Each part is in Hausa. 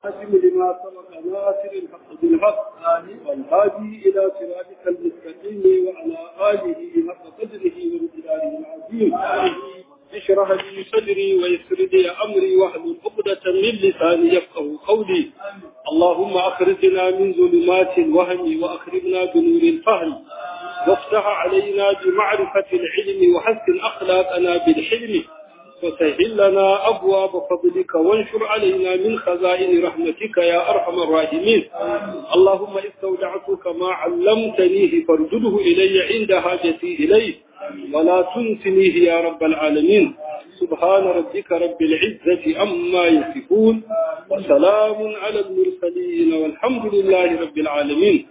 الخاتم لما سبق ناصر الحق بالحق والهادي إلى صراطك المستقيم وعلى آله حق قدره وامتداره العظيم اشرح لي صدري ويسر لي أمري واحلل عقدة من لساني يفقه قولي اللهم أخرجنا من ظلمات الوهم وأخرجنا بنور الفهم وافتح علينا بمعرفة العلم وحسن أخلاقنا بالحلم وسهل لنا أبواب فضلك وانشر علينا من خزائن رحمتك يا أرحم الراحمين اللهم استودعتك ما علمتنيه فارجده إلي عند حاجتي إليه ولا تنسنيه يا رب العالمين سبحان ربك رب العزة أما يصفون وسلام على المرسلين والحمد لله رب العالمين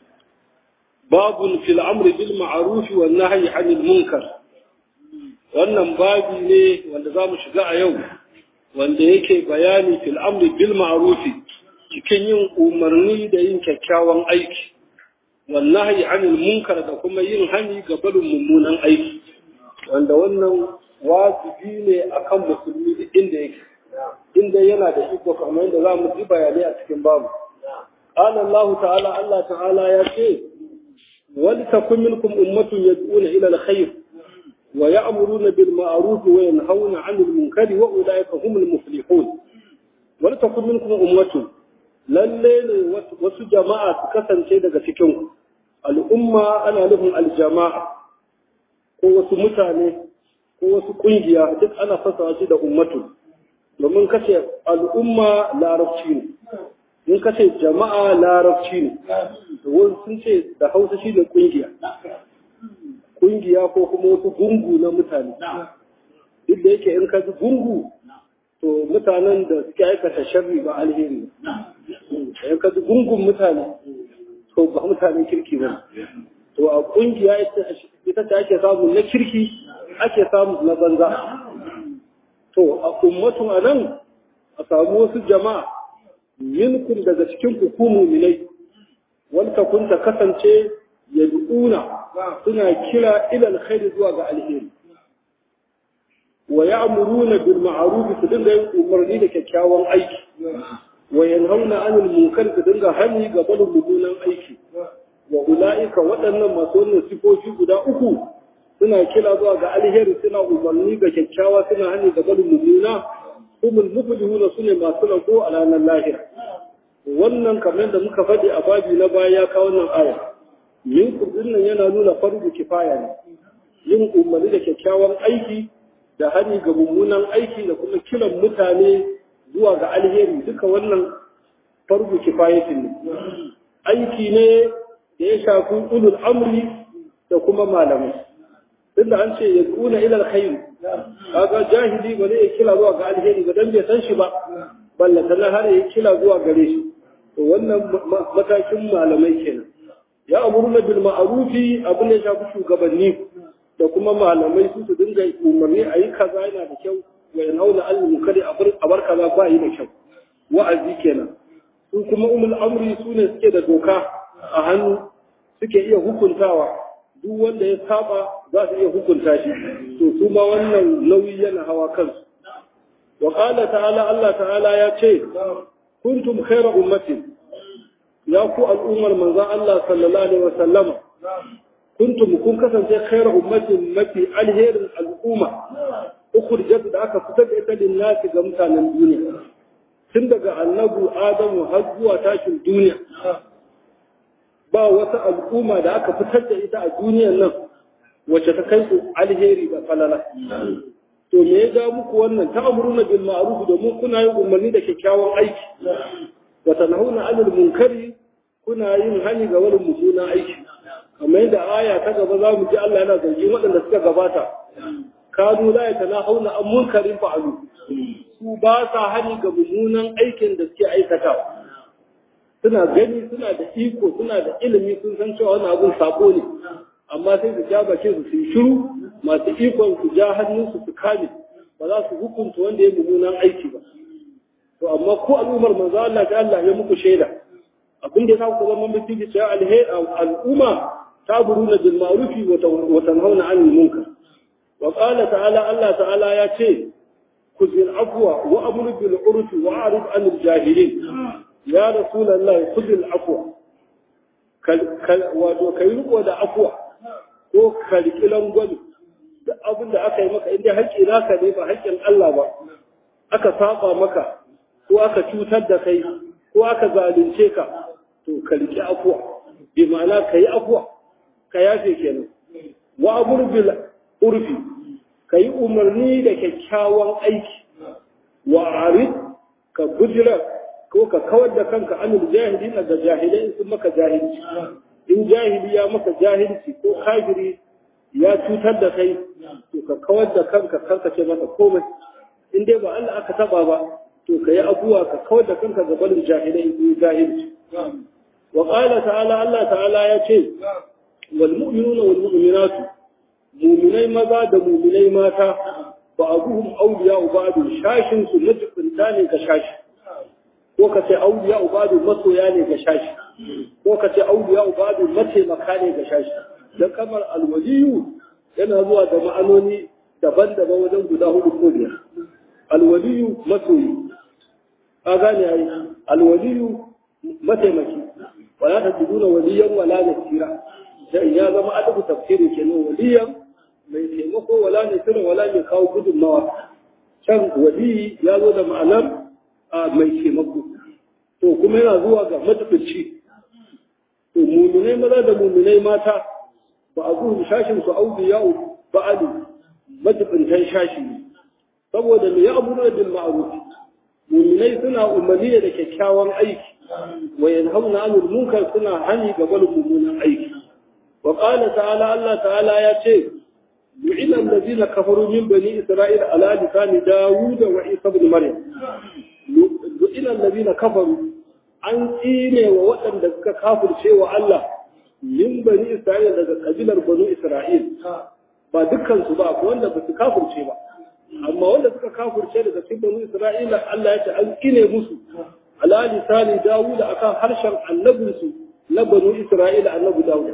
باب في الأمر بالمعروف والنهي عن المنكر wannan babi ne wanda za mu shiga a yau wanda yake bayani fil amri bil ma'rufi cikin yin umarni da yin kyakkyawan aiki wallahi anil munkar da kuma yin hani ga barin mummunan aiki wanda wannan wajibi ne akan musulmi duk inda yake inda yana da iko kamar yadda za mu ji bayanai a cikin babu qala Allah ta'ala Allah ta'ala ya ce wal takum minkum ummatun yad'una ila al-khair ويأمرون بالمعروف وينهون عن المنكر وأولئك هم المفلحون ولتكن منكم أمة lalle wasu jama'a su kasance daga cikin al'umma ana nufin aljama'a ko wasu mutane ko wasu kungiya duk ana fasa shi da ummatu domin kashe al'umma larabci ne in kashe jama'a larabci ne wasu sun ce da hausa shi da kungiya kungiya ko kuma wasu gungu na mutane duk da yake in ka ji gungu to mutanen da suke aikata sharri ba alheri in ka ji gungun mutane to ba mutanen kirki ba to a kungiya ita ce ake samu na kirki ake samu na banza to a ummatu a nan a samu wasu jama'a minkum daga cikin hukumu minai wanda kun ta kasance yad'una suna kira ila alkhairi zuwa ga alheri wa ya'muruna bil ma'ruf su dinga yin umarni da kyakkyawan aiki wa yanhauna 'anil munkar su dinga hani ga barin mummunan aiki wa ulaika waɗannan masu wannan sifofi guda uku suna kira zuwa ga alheri suna umarni ga kyakkyawa suna hani ga barin mummuna humul muflihuna sune masu rago a ranar lahira wannan kamar da muka faɗi a babi na baya ya kawo wannan aya minkum dinnan yana nuna fardu kifaya ne yin umarni da kyakkyawan aiki da hani ga mummunan aiki da kuma kiran mutane zuwa ga alheri duka wannan fardu kifayatin ne aiki ne da ya shafi ulul amri da kuma malamai tunda an ce ya kuna ila alkhair kaga jahili ba zai kira zuwa ga alheri ba dan bai san shi ba balla tana har ya kira zuwa gare shi to wannan matakin malamai kenan ya amuruna bil ma'rufi abin da ya shafi shugabanni da kuma malamai su su dinga umarni a yi kaza yana da kyau wa yanhauna al munkari a bar kaza ba yi da kyau wa'azi kenan su kuma umul amri su ne suke da doka a hannu suke iya hukuntawa duk wanda ya saba za su iya hukunta shi to su ma wannan nauyi yana hawa kansu wa qala ta'ala Allah ta'ala ya ce kuntum khayra ummatin ya ku al'ummar manzan Allah sallallahu Alaihi wasallama, kuntum kun kasance khairar ummatin mafi alherin al'umma, ukur jadu da aka fitar da ita linnati ga mutanen duniya. Tun daga annabu Adamu har zuwa tashin duniya, ba wata al'umma da aka fitar da ita a duniyan nan wacce ta kai alheri da falala. To me ya ga muku wannan ta amuruna bil ma'ruf domin kuna yin umarni da kyakkyawan aiki. wa tanhauna 'anil munkari kuna yin hani ga wani mummunan aiki kamar yadda aya ta gaba za mu ji Allah yana zargin waɗanda suka gabata kanu la yatanahuna an munkarin fa'alu su ba sa hani ga mummunan aikin da suke aikata suna gani suna da iko suna da ilimi sun san cewa wani abun sabo ne amma sai su ja bakin su yi shiru masu ikon su ja hannunsu su kame ba za su hukunta wanda ya mummunan aiki ba to amma ko al'ummar manzo Allah ta Allah ya muku shaida abin da ya ku zama mutum cewa al'umma taburuna bil ma'rufi wa tanhauna 'anil munkar wa qala ta'ala Allah ta'ala ya ce kuzil afwa wa amru bil urfi wa a'rid anil jahilin ya rasulullahi kuzil afwa wato kai riko da afwa ko kalkilan gwani da abin da aka yi maka inda haƙƙi naka ne ba haƙƙin Allah ba aka saba maka ko aka cutar da kai ko aka zalunce ka to ka riƙi afuwa bi ma'ana ka yi afuwa ka yafe kenan wa amur bil urfi ka yi umarni da kyakkyawan aiki wa arid ka bujira ko ka kawar da kanka anil jahili daga jahilai sun maka jahilci in jahili ya maka jahilci ko kafiri ya cutar da kai to ka kawar da kanka kanka ce masa komai in dai ba Allah aka taba ba to ka yi abuwa ka kawar da kanka ga barin jahilai in jahilci wa qala ta'ala Allah ta'ala ya ce wal mu'minuna wal mu'minatu mu'minai maza da mu'minai mata ba abuhum awliya ba'du shashin su majibinta ne ga shashi ko ka ce awliya ba'du masoya ne ga shashi ko ka ce awliya ba'du mataimaka ne ga shashi dan kamar alwaliyu yana zuwa da ma'anoni daban-daban wajen guda hudu ko biyar alwaliyu masoyi ka gane ai alwaliyu mataimaki wala ta tuduna waliyan wala nasira dan ya zama adabu tafsiri kenan waliyan mai taimako wala nasira wala mai kawo gudunmawa can waliyi ya zo da ma'anar mai taimako to kuma yana zuwa ga matafici to muminai maza da muminai mata ba a zuwa shashin su auliya ba'ali majibintan shashi ne saboda me ya abu da bil ma'ruf mu'minai suna umarni da kyakkyawan aiki wa yanhauna 'anil munkar suna hani ga barin mummunan aiki wa qala ta'ala Allah ta'ala ya ce yu'ina allazina kafaru min bani isra'ila ala lisani dawud wa isa ibn maryam yu'ina allazina kafaru an tsine wa waɗanda suka kafirce wa Allah min bani isra'ila daga kabilar banu isra'il ba dukkan su ba ko wanda ba su kafirce ba amma wanda suka kafurce daga cikin banu Isra'ila Allah ya ce an kine musu ala lisani Dawud akan harshen annabin su na banu Isra'ila annabi Dawud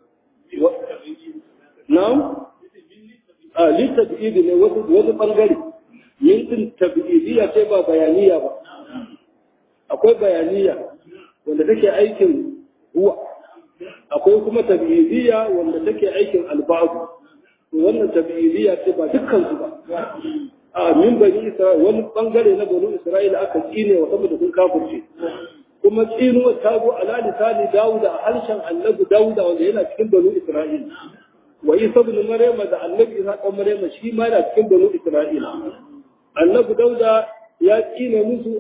na'am a litabidi ne wasu wasu bangare yin din tabidiyya ce ba bayaniya ba akwai bayaniya wanda take aikin huwa akwai kuma tabidiyya wanda take aikin albabu wannan tabi'idiyya ce ba dukkan su ba a min bani isra'ila wani bangare na bani isra'ila aka tsine wa saboda sun kafirce kuma tsinuwa ta zo ala lisani dawuda a harshen annabi dawuda wanda yana cikin bani isra'ila wa isa ibn maryama da annabi isa dan maryama shi ma yana cikin bani isra'ila annabi dauda ya tsine musu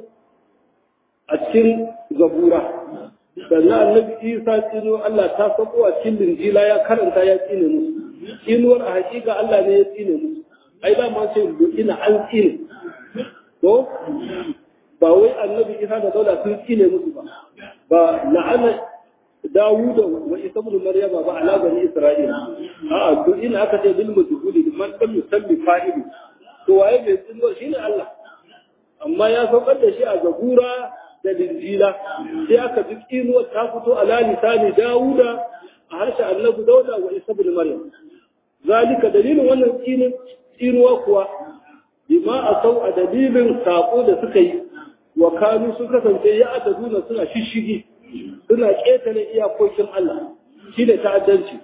a cikin zabura sannan annabi isa tsino Allah ta sako a cikin linjila ya karanta ya tsine musu tsinuwar a hakika Allah ne ya tsine musu ai da ma ce ina an tsine to ba wai annabi isa da daula sun tsine musu ba ba la'ana Dawud wa Isa ibn Maryama ba ala bani Isra'ila a'a to ina aka ce bil mujhuli man lam yusalli fa'ili to waye mai tsinuwar shine Allah amma ya saukar da shi a zabura da linjila sai aka ji tsinuwar ta fito ala lisani Dawuda a harshen annabi Dauda wa Isa ibn Maryam zalika dalilin wannan tsinuwa kuwa bima a sau a dalilin sako da suka yi wa kanu sun kasance ya aka duna suna shishigi suna ƙetare iyakokin Allah shi da ta'addanci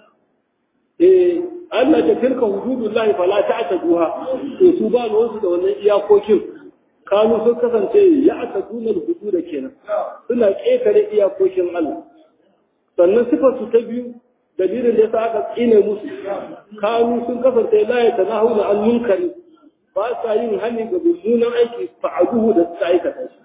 eh Allah ta tilka hududullahi fala ta'taduha to su ba wasu da wannan iyakokin kanu sun kasance ya aka duna hudu da kenan suna ƙetare iyakokin Allah sannan sifar su ta biyu dalilin da ya sa aka tsine musu kanu sun kasance la ya tanahu da al-munkari ba sa yin hani ga mummunan aiki fa'aduhu da suka aikata shi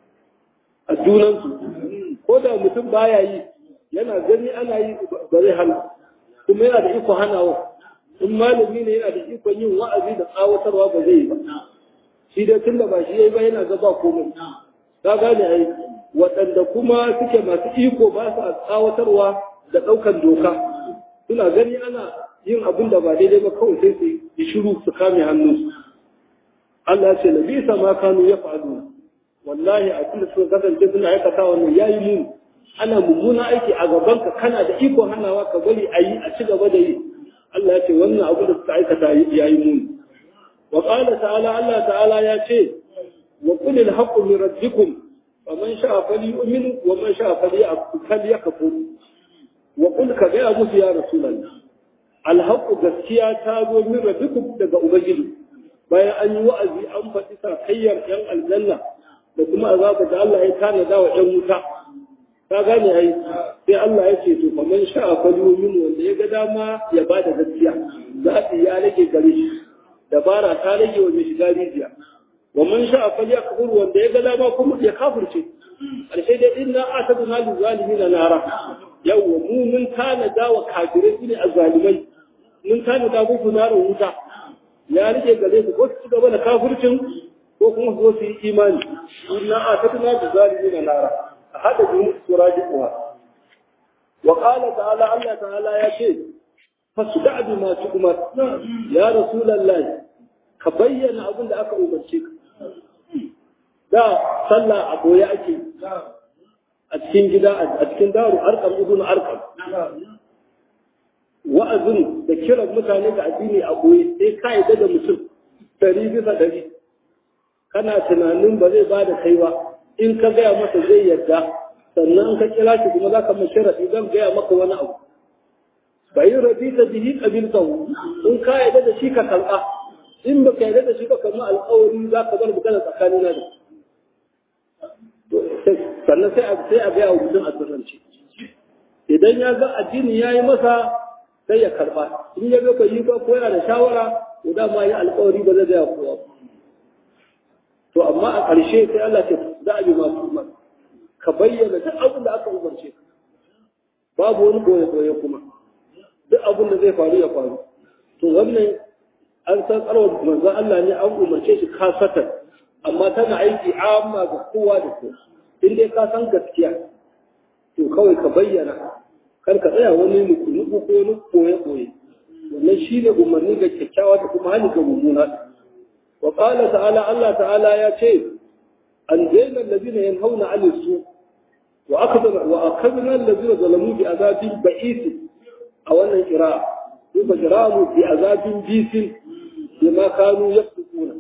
a junansu ko da mutum baya yi yana gani ana yi ba zai hana kuma yana da iko hanawa in malami ne yana da ikon yin wa'azi da tsawatarwa ba zai yi ba shi dai tunda ba shi yayi ba yana ga ba komai ka gane ai waɗanda kuma suke masu iko ba su tsawatarwa da ɗaukan doka suna gani ana yin abin da ba daidai ba kawai sai su yi shiru su kame hannunsu Allah ce na bisa ma kanu ya faɗo wallahi a kuma suka kasance suna aikata wannan yayi mun ana mummuna aiki a gaban ka kana da iko hanawa ka bari a yi a ci gaba da yi Allah ya ce wannan abu da suka aikata yayi mun wa qala ta'ala Allah ta'ala ya ce wa qul al haqqu min rabbikum faman sha'a falyu'min wa man sha'a falyakfur wa qul ka ga musu ya rasulullah al haqqu gaskiya ta zo min rabbikum daga ubangiji bayan an yi wa'azi an faɗi sakayyar yan aljanna da kuma azaba da Allah ya tanada wa yan wuta ka gane ai sai Allah ya ce to fa man sha'a falyumin wanda ya ga dama ya bada gaskiya zaɓi ya rage gare shi dabara ta rage wa mai shiga rijiya wa man sha'a falyakfur wanda ya ga dama kuma ya kafirce alshe dai inna atadna lil zalimin nara yawwa mu mun tanada wa kafirai ne azzalimai mun tanada muku narin wuta ya rike gare su ko su ci gaba da kafircin ko kuma su zo su yi imani inna atadna lil zalimin nara hada jumu'u surajiquha wa qala ta'ala Allah ta'ala ya ce fasda bi ma tu'mar ya rasulullahi ka bayyana abin da aka umarce ka da sallah a boye ake a cikin gida a cikin daru arkam ibn arkam wa'azin da kiran mutane ga addini a boye sai ka yi da mutum dari bisa dari kana tunanin ba zai bada kai ba in ka gaya masa zai yarda sannan ka kira shi kuma za ka mai sharaɗi zan gaya maka wani abu bai rabi ta bihi qabiltahu in ka yarda da shi ka karɓa in ba ka yarda da shi ba kamar alƙawari za ka bar magana tsakanin na da sannan sai a sai a gaya wa mutum a sirrance idan ya ga addini ya yi masa sai ya karɓa in ya ga bai yi ba ko yana da shawara to dama yi alƙawari ba zai gaya kowa to amma a ƙarshe sai Allah ce za a bi masu umar ka bayyana duk abin da aka umarce ka babu wani boye-boye kuma duk abin da zai faru ya faru to wannan an san tsarwar manzon Allah ne an umarce shi kasatar amma tana aiki amma ga kowa da kowa in dai ka san gaskiya to kawai ka bayyana kar ka tsaya wani nuku ko wani boye-boye wannan shi ne umarni ga kyakkyawa da kuma hali ga mummuna وقال تعالى الله تعالى يا شيخ أنجينا الذين ينهون عن السوء وأخذنا, وأخذنا الذين ظلموا بعذاب بئيس أو أن إقراء ثم جراموا بعذاب بئيس بما كانوا يفسقون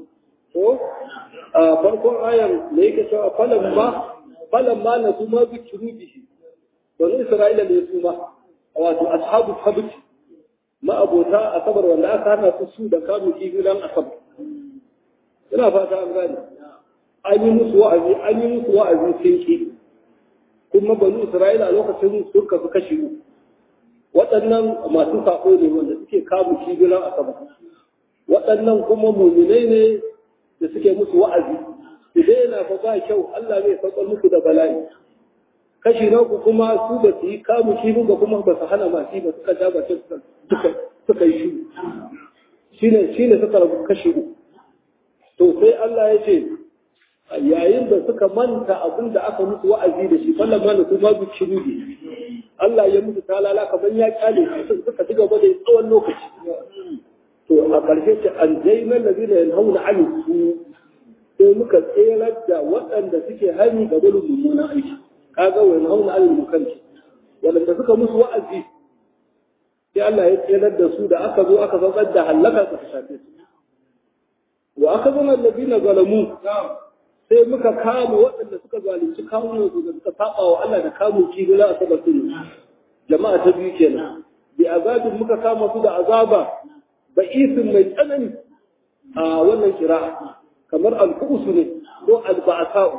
farkon ayan da yake cewa falan ma falan ma na su ma zikiru bihi wani isra'ila ne su ma wato ashabu sabt ma abota asabar wanda aka hana su su da kamun kifi dan asabar ina fata an gane an yi musu wa'azi an yi musu wa'azi sun ki kuma banu isra'ila a lokacin sun kasu kashi uku waɗannan masu sako ne wanda suke kamun kibiran a sama waɗannan kuma muminai ne da suke musu wa'azi idan yana fa ba kyau Allah zai saukar musu da bala'i kashi na uku kuma su ba su yi kamun kibin ba kuma ba su hana masu ba suka ja ba suka suka yi shi shine shine suka rabu kashi uku to sai Allah ya ce yayin da suka manta abin da aka musu wa'azi da shi fallan ma su ma zuci ne Allah ya musu talala kamar ya kyale su suka ci gaba da tsawon lokaci to a ƙarshe ce an jaina lazina yanhauna an su sai muka tserar da waɗanda suke hani ga gudun mummunan aiki kaga wa yanhauna an mukanci waɗanda suka musu wa'azi sai Allah ya tserar da su da aka zo aka saukar da halaka su shafe su wa aka zama labina zalamu sai muka kama waɗanda suka zalunci kawunan su da suka saba wa Allah da kamun kibila a saba su jama'a ta biyu kenan bi azabin muka kama su da azaba ba isin mai tsanani a wannan kira kamar alkusu ne ko alba'asa'u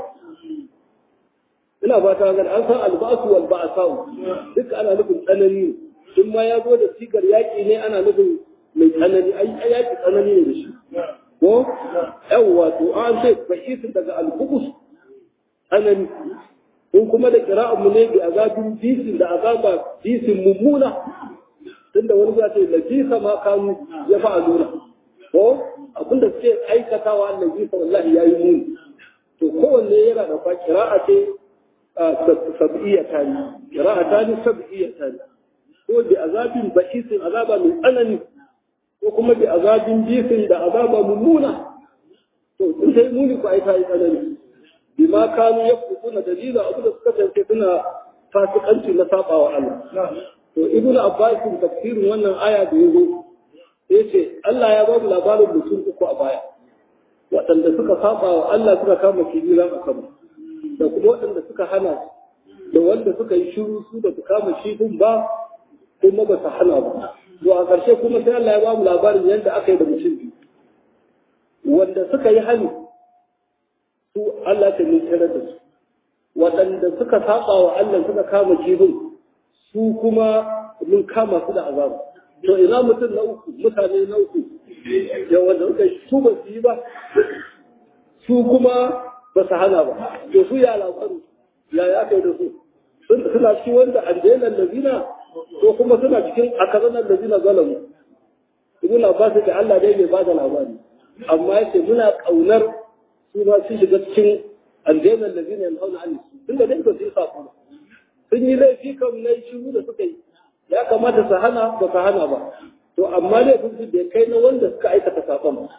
ina fata ga an san alba'asu wal ba'asa'u duk ana nufin tsanani ne in ma ya zo da sigar yaƙi ne ana nufin mai tsanani ai yaƙi tsanani ne da shi ko yawwa to an ce ba'isin daga al-qubus anani in kuma da qira'an mu ne bi azabin bisin da azaba bisin mummuna tunda wani za ce lafisa ma kanu ya fa'aluna ko abinda suke aikatawa lafisa wallahi yayi muni to kowanne yana da fa qira'a ce sab'iyya tani qira'a tani sab'iyya tani ko bi azabin ba'isin azaba mai tsanani ko kuma bi azabin jisin da azaba mummuna to in sai muni ko ai kai tsanani bi ma kanu yafukuna dalila abu da suka tace suna fasikanci na sabawa Allah to ibnu abbas tafsirin wannan aya da yazo yace Allah ya ba mu labarin mutum uku a baya waɗanda suka saba wa Allah suka kama kibiran a sama da kuma waɗanda suka hana da wanda suka yi shiru su da su kama kifin ba kuma ba su hana ba to a ƙarshe kuma sai Allah ya ba mu labarin yadda aka yi da mutum biyu wanda suka yi hali su Allah ta nitsira da su waɗanda suka saba wa Allah suka kama kifin su kuma mun kama su da azabu to ina mutum na uku mutane na uku ya wanda suka su ba su yi ba su kuma ba su hana ba to su ya labaru ya ya kai da su suna cikin wanda aljenan lazina ko kuma suna cikin akazanan lazina zalamu ibn abbas da Allah dai bai bada labari amma yace muna kaunar su ba su shiga cikin aljenan lazina yanhauna an tunda dai ba su yi sako ba sun yi laifi kam na shiru da suka yi ya kamata su hana ba su hana ba to amma laifin su bai kai na wanda suka aikata sakon ba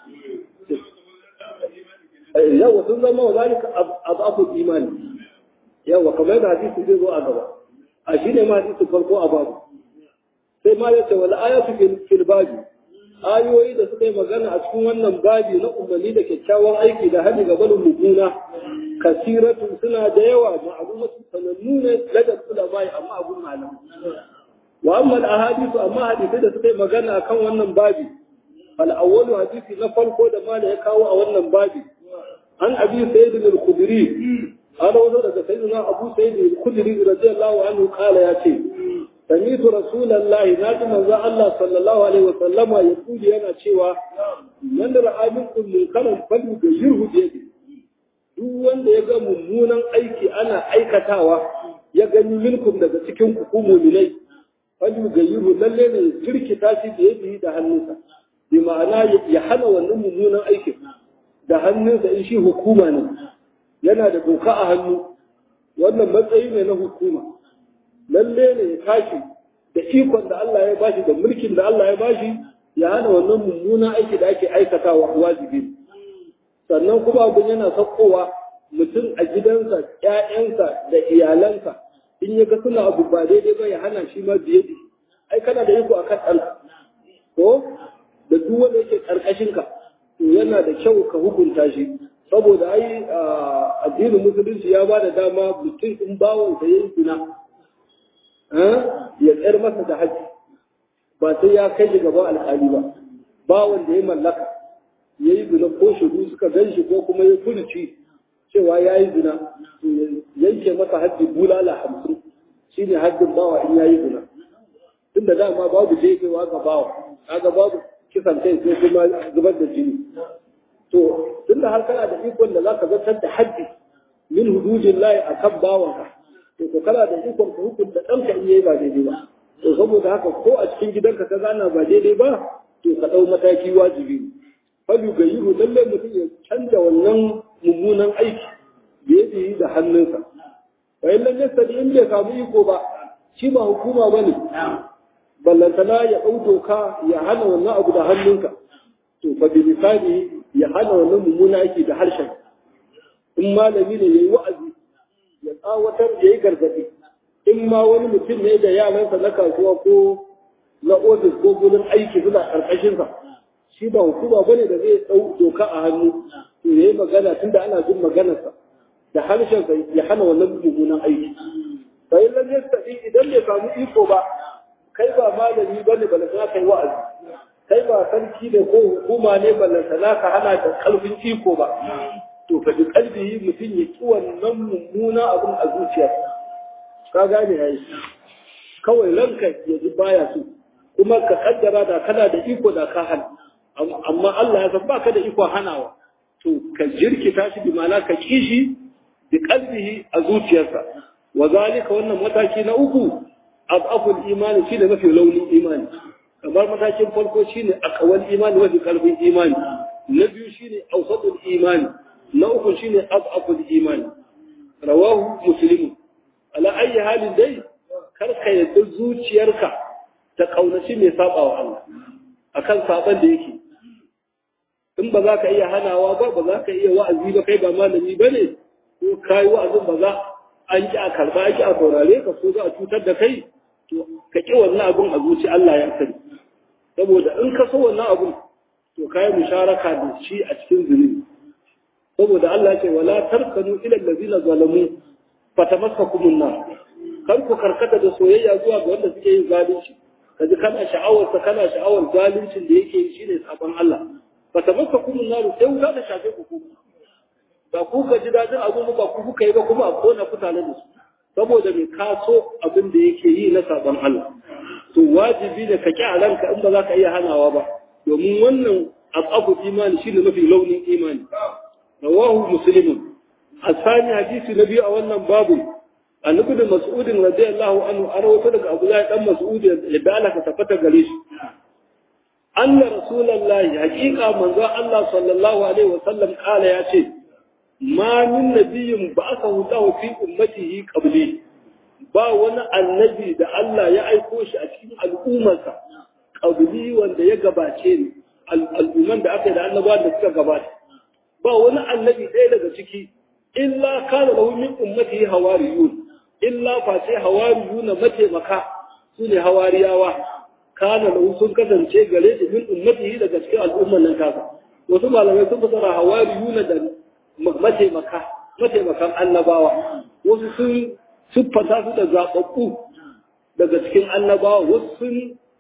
yawa sun zama wa zalika abu imani yawa kamar da hadisi zai zo a gaba a shi ne ma hadisi farko a babu sai ma ya ce wal ayatu fil babi ayoyi da suka yi magana a cikin wannan babi na umarni da kyakkyawan aiki da hali ga barin muguna kasiratu suna da yawa ma'lumatu sanannu ne ladar ulama amma abun malam wa amma al ahadithu amma hadisi da suka yi magana akan wannan babi al awwalu hadisi na farko da ma ya kawo a wannan babi an abi sayyid al-khudri an rawaito daga sayyidina abu sayyid al-khudri radiyallahu anhu kala ya ce sami'tu rasulullahi naji manzo Allah sallallahu alaihi wa sallama ya kuli yana cewa man ra'a minkum munkaran fadu da yurhu bi duk wanda ya ga mummunan aiki ana aikatawa ya gani minkum daga cikin ku mu'minai fadu ga yurhu lalle ne jirkita shi da yadi da hannunsa bi ma'ana ya hana wannan mummunan aikin da hannunsa in shi hukuma ne yana da doka a hannu wannan matsayi ne na hukuma lalle ne ya tashi da ikon da Allah ya bashi da mulkin da Allah ya bashi ya hana wannan mummuna aiki da ake aikatawa wajibi sannan kuma abin yana saukowa mutum a gidansa ƴaƴansa da iyalansa in ya ga suna abu ba daidai ba ya hana shi ma biye ai kana da iko akan ɗanka ko da duk wanda yake ƙarƙashinka to yana da kyau ka hukunta shi saboda ai addinin musulunci ya ba da dama mutum in bawansa ya yi zina ya tsayar masa da haji ba sai ya kai shi gaban alƙali ba bawan da ya mallaka ya yi zina ko shudu suka gan shi ko kuma ya furuci cewa ya yi zina to yanke masa haji bulala hamsin shi ne hajjin bawa in ya yi zina tun da dama babu jefewa ga bawa kaga babu kisan kai sai kuma zubar da jini to tunda har kana da ikon da zaka zartar da haddi min hududin lahi akan bawanka to ko kana da ikon ka hukunta ɗanka in yayi ba daidai ba to saboda haka ko a cikin gidanka ka gana ba daidai ba to ka ɗau mataki wajibi fadu ga yihu lallai mutum ya canza wannan mummunan aiki da ya yi da hannunsa bayan lallai sadi in bai samu iko ba shi ba hukuma ba ne ballantana ya ɗau doka ya hana wannan abu da hannunka to fa bi misali ya hana wannan mummuna aiki da harshen in malami ne yayi wa'azi ya tsawatar yayi gargadi in ma wani mutum ne da yaransa na kasuwa ko na ofis ko gurin aiki suna karkashin sa shi ba hukuma bane da zai dau doka a hannu to yayi magana tunda ana jin maganarsa da harshen sa ya hana wannan mummunan aiki fa in lam yastati idan bai samu iko ba kai ba malami bane bala za kai wa'azi kai ba sarki da ko hukuma ne ballanta ka hana da kalbin iko ba to ka ji kalbi mutum ya ki wannan mummuna abin a zuciyarsa ka gane yayi kawai ranka ya ji baya so kuma ka kaddara da kana da iko da ka hana amma Allah ya san baka da iko hanawa to ka jirkita shi bi ma'ana ka kishi bi kalbihi a zuciyarsa wa zalika wannan mataki na uku abaful imani shine mafi launin imani kamar matakin farko shine akawal imani wa kalbin imani na biyu shine awsatul imani na uku shine afaful imani rawahu muslim ala ayi halin dai kar ka yadda zuciyarka ta kaunaci mai saba wa Allah akan saban da yake in ba za ka iya hanawa ba ba za ka iya wa'azi ba kai ba malami bane ko kai wa'azin ba za an ki a karba an ki a saurare ka so za a cutar da kai to ka ki wannan abun a zuci Allah ya sani saboda in ka so wannan abun to kai musharaka da shi a cikin zunubi saboda Allah ce wala tarkanu ila allazina zalamu fatamassakumun nar kar ku karkata da soyayya zuwa ga wanda suke yin zalunci kaji kana sha'awar sa kana sha'awar zaluncin da yake yi shine sabon Allah fatamassakumun nar sai wuta da shafe ku ba ku ka ji dadin abu ba ku kuka yi ba kuma a kona kutane da su saboda mai kaso abin da yake yi na sabon Allah to wajibi da ka ki a ranka in ba za ka iya hanawa ba domin wannan abu imani shine mafi launin imani rawahu muslimun asani hadisi na biyu a wannan babu annabi da mas'udin radiyallahu anhu an rawaito daga abdullahi dan mas'ud da Allah ka tabbata gare shi anna rasulullahi haqiqa manzo Allah sallallahu alaihi wasallam kala ya ce ma min nabiyyin ba'athahu Allah fi ummatihi qabli ba wani annabi da Allah ya aiko shi a cikin al'ummarsa qabli wanda ya gabace ni al'umman da aka yi da annabawa da suka gabata ba wani annabi ɗaya daga ciki illa kana lahu min ummatihi hawariyun illa fa sai hawariyun mataimaka su ne hawariyawa kana lahu sun kasance gare shi min ummatihi daga cikin al'umman nan kasa wasu malamai sun fasara hawariyun da mataimaka mataimakan annabawa wasu sun siffata su da zaɓaɓɓu daga cikin annabawa wasu sun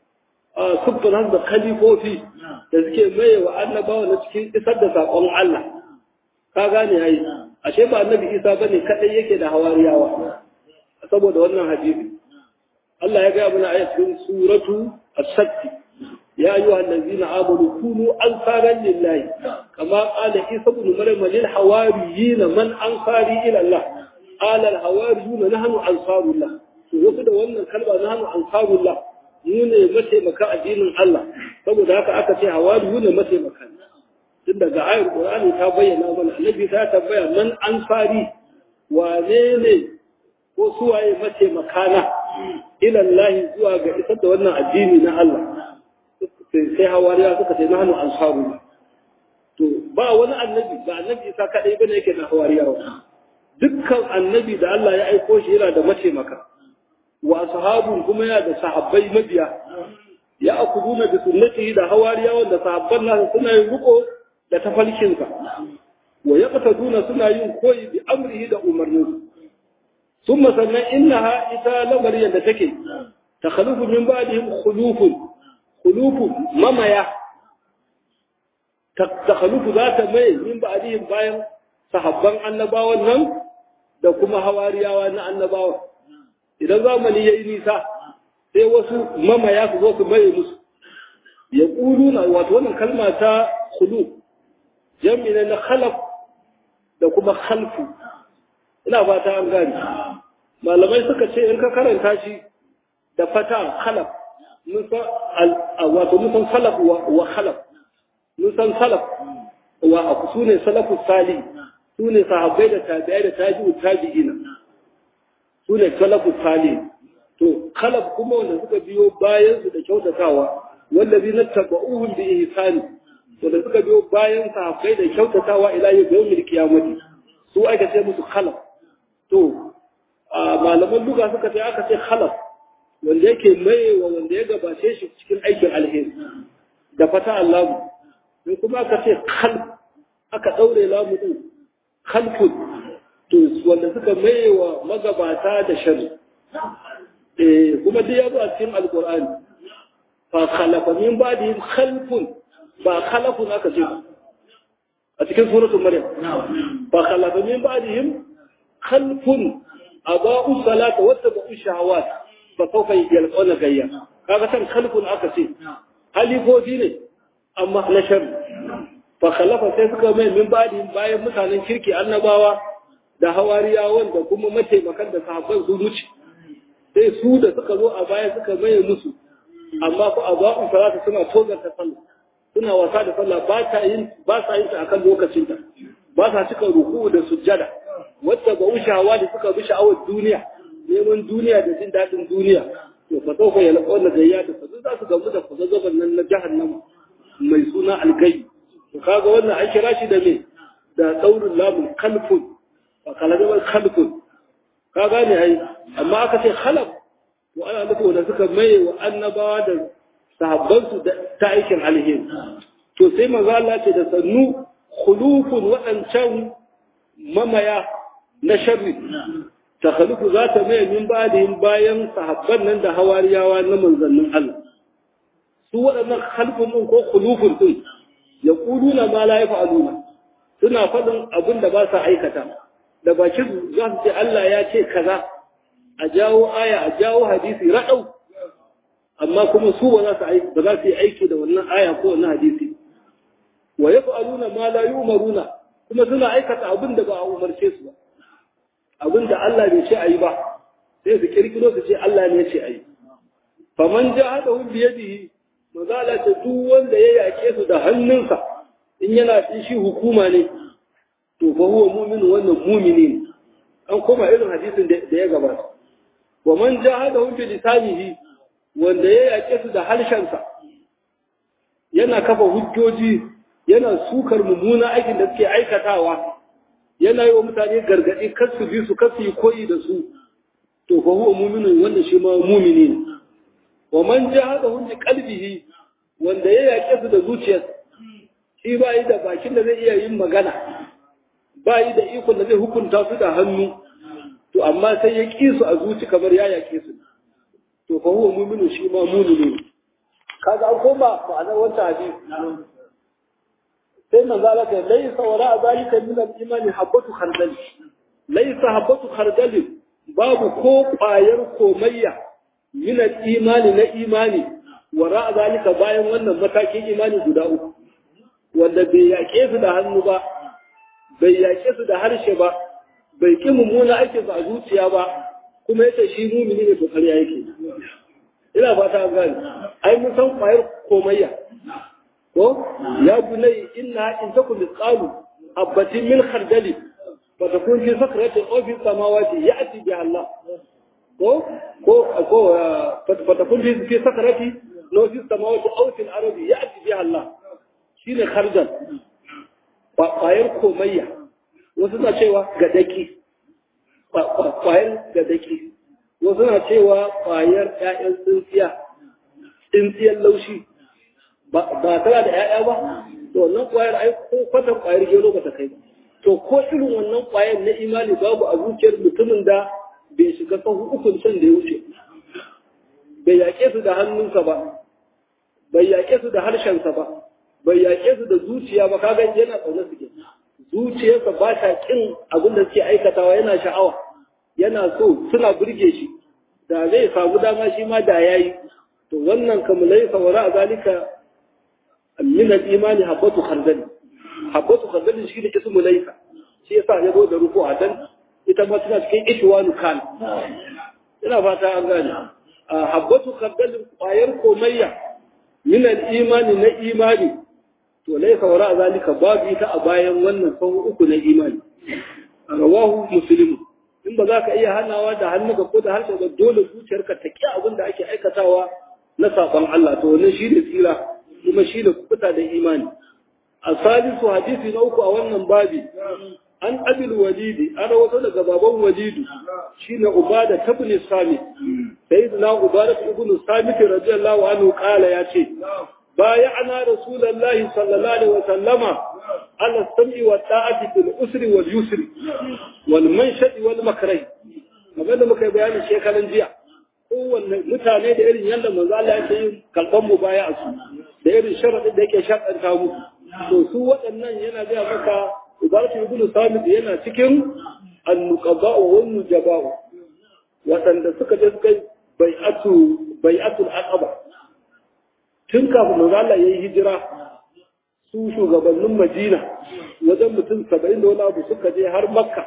siffata da kalifofi da suke maye wa annabawa na cikin isar da saƙon Allah ka gane yayi ashe ba annabi Isa bane kadai yake da hawariyawa saboda wannan hadisi Allah ya ga mana a cikin suratu as-satt ya ayyuha allazina amanu kunu ansaran lillahi kama qala Isa ibn Maryam lil hawariyin man ansari ila Allah qala al hawariyun nahnu ansarullah to wasu da wannan kalma nahnu ansarullah mu ne mataimaka addinin Allah saboda haka aka ce hawariyu ne mataimaka tun daga ayar Qur'ani ta bayyana mana annabi ta tabbaya man ansari wane ne ko suwaye mataimaka na ila Allah zuwa ga isar da wannan addini na Allah sai hawariya suka ce nahnu ansaru to ba wani annabi ba annabi isa kadai bane yake da hawariya dukkan annabi da Allah ya aiko shi yana da mataimaka wa ashabun kuma yana da sahabbai mabiya ya akuduna da sunnatihi da hawariya wanda sahabban nasa suna yin riko da tafalkinsa wa yaqtaduna suna yin koyi bi amrihi da umarnin ثم سنة إنها إتا لمريا لتكي تخلف من بعدهم خلوف خلوف مميا تخلف ذات مي من بعدهم باين sahabban annabawan nan da kuma hawariyawa na annabawan idan zamani ya yi nisa sai wasu mamaya su zo su maye musu ya ƙulu na wato wannan kalma ta khulu jami'in na khalaf da kuma khalfu ina fata an gani malamai suka ce in ka karanta shi da fata khalaf mun san wato mun san salaf wa khalaf mun san salaf wa su ne salafu salih su ne sahabbai da tabi'ai da tabi'u tabi'ina su ne salafu salih to khalaf kuma wanda suka biyo bayan su da kyautatawa wallazi na tabauhum bi ihsani wanda suka biyo bayan sahabbai da kyautatawa ila yawmil qiyamati su aka ce musu khalaf to malaman duka suka ce aka ce khalaf wanda yake mayewa wanda ya gabace shi cikin aikin alheri da fata Allah in kuma aka ce khalf aka daure lamu din khalfun to wanda suka mayewa magabata da shari eh kuma dai ya zo a cikin alqur'ani fa khalafa min ba'dihim khalfun ba khalafun aka ce a cikin suratul maryam fa khalafa min ba'dihim khalfun aba'u salata wa tabu shahawat fa sawfa yalqawna gayya kaga san khalfun aka ce halifofi ne amma na shari fa khalafa sai suka mai min ba'dihim bayan mutanen kirki annabawa da hawariyawan da kuma mataimakan da sahabban su wuce sai su da suka zo a baya suka maye musu amma ko a ba'un salata suna tozarta sallah suna wasa da sallah ba ta yin ba sa yin ta akan lokacin ta ba sa cika ruku da sujjada wacce ba ushawa da suka bi sha'awar duniya neman duniya da jin daɗin duniya to fa sau ya laƙo na gayya da fa za su gamu da kwazazzaban nan na jahannama mai suna algai to kaga wannan an kira shi da me da daurin lamun kalfun ba kalabar kalfun ka gane ai amma aka ce khalaf to ana nufin wanda suka maye wa annabawa da sahabbansu ta aikin alheri to sai manzo Allah ce da sannu khulufun waɗancan mamaya na sharri ta khalifu za ta mai min ba'dihim bayan sahabban nan da hawariyawa na manzannin Allah su waɗannan khalfun din ko khulufun din ya kuluna ma la yaf'aluna suna faɗin abin da ba sa aikata da bakin za su ce Allah ya ce kaza a jawo aya a jawo hadisi raɗau amma kuma su ba za su ba za su yi aiki da wannan aya ko wannan hadisi wa yaf'aluna ma la yu'maruna kuma suna aikata abin da ba a umarce su ba abin da Allah bai ce ayi ba sai su kirkiro su ce Allah ne ya ce ayi faman jahadahu bi yadihi mazala ta duk wanda ya yake su da hannunsa in yana cin shi hukuma ne to fa huwa mu'min wannan mu'mini ne an koma irin hadisin da ya gabata wa man jahadahu bi lisanihi wanda ya yake su da harshensa yana kafa hujjoji yana sukar mummuna aikin da suke aikatawa yana yi wa mutane gargaɗi kar su bi su kar su yi koyi da su to fa huwa mu'minun wanda shi ma mu'mini ne wa man jahadahu bi qalbihi wanda ya yake su da zuciyarsa shi ba yi da bakin da zai iya yin magana ba yi da ikon da zai hukunta su da hannu to amma sai ya ƙi su a zuci kamar ya yake su to fa huwa mu'minu shi ma mu'minu kaga an koma ma'anar wancan hadisi sai manzo Allah ya laysa wala zalika min al-imani habatu khardal laysa habatu khardal babu ko ƙwayar komayya min al-imani na imani wara zalika bayan wannan matakin imani guda uku wanda bai yaƙe su da hannu ba bai yaƙe su da harshe ba bai ƙi mummuna aikin su a zuciya ba kuma yace shi mumini ne to ƙarya yake ina fata an gane ai mun san ƙwayar komayya ko ya bunai inna in takum misqalu habatin min khardali fa takun fi sakratin aw fi samawati ya'ti bi Allah ko ko ko fa takun fi sakrati law fi samawati aw fi al-ardi ya'ti bi Allah shine kharjan ƙwayar komayya wasu na cewa gadaki ƙwayar gadaki wasu na cewa ƙwayar ƴaƴan tsintsiya tsintsiyar laushi ba tana da ƴaƴa ba to wannan ƙwayar ai ko kwatan ƙwayar gero ba ta kai ba to ko irin wannan ƙwayar na imani babu a zuciyar mutumin da bai shiga sahu ukun can da ya wuce bai yaƙe su da hannunsa ba bai yaƙe su da harshensa ba bai yaƙe su da zuciya ba kaga yana ƙaunar su ke zuciyarsa ba ta kin abin da suke aikatawa yana sha'awa yana so suna burge shi da zai samu dama shi ma da yayi to wannan kamulai sawara a zalika min al-imani habatu khardal habatu khardal shi ne ismu laysa shi yasa ya zo da ruku a dan ita ma tana cikin ishwanu kan ina fata an gane habatu khardal ƙwayar komayya min al-imani na imani to laisa wara zalika babu ita a bayan wannan sau uku na imani rawahu muslim in ba za ka iya hanawa da hannuka ko da harshe ba dole zuciyarka ta ki abin da ake aikatawa na saban Allah to wannan shi ne tsira kuma shi ne kuta da imani a salisu hadisi na uku a wannan babi an abil walidi an rawato daga baban walidu shine ubada tabni sami sayyidina ubada ibn samit radiyallahu anhu kala yace بايعنا رسول الله صلى الله عليه وسلم على السمع والطاعة في الأسر واليسر والمنشد والمكره kamar da muka yi bayanin shekaran jiya kowanne mutane da irin yadda manzo Allah ya yi kalban mu baya a su da irin sharadin da yake shakanta mu to su waɗannan yana ga maka ubaratu ibnu samit yana cikin an-nuqaba wa nujaba waɗanda suka je suka bai'atu bai'atul aqaba tun kafin manzo Allah yayi hijira su shugabannin Madina wajen mutum 70 da wani abu suka je har Makka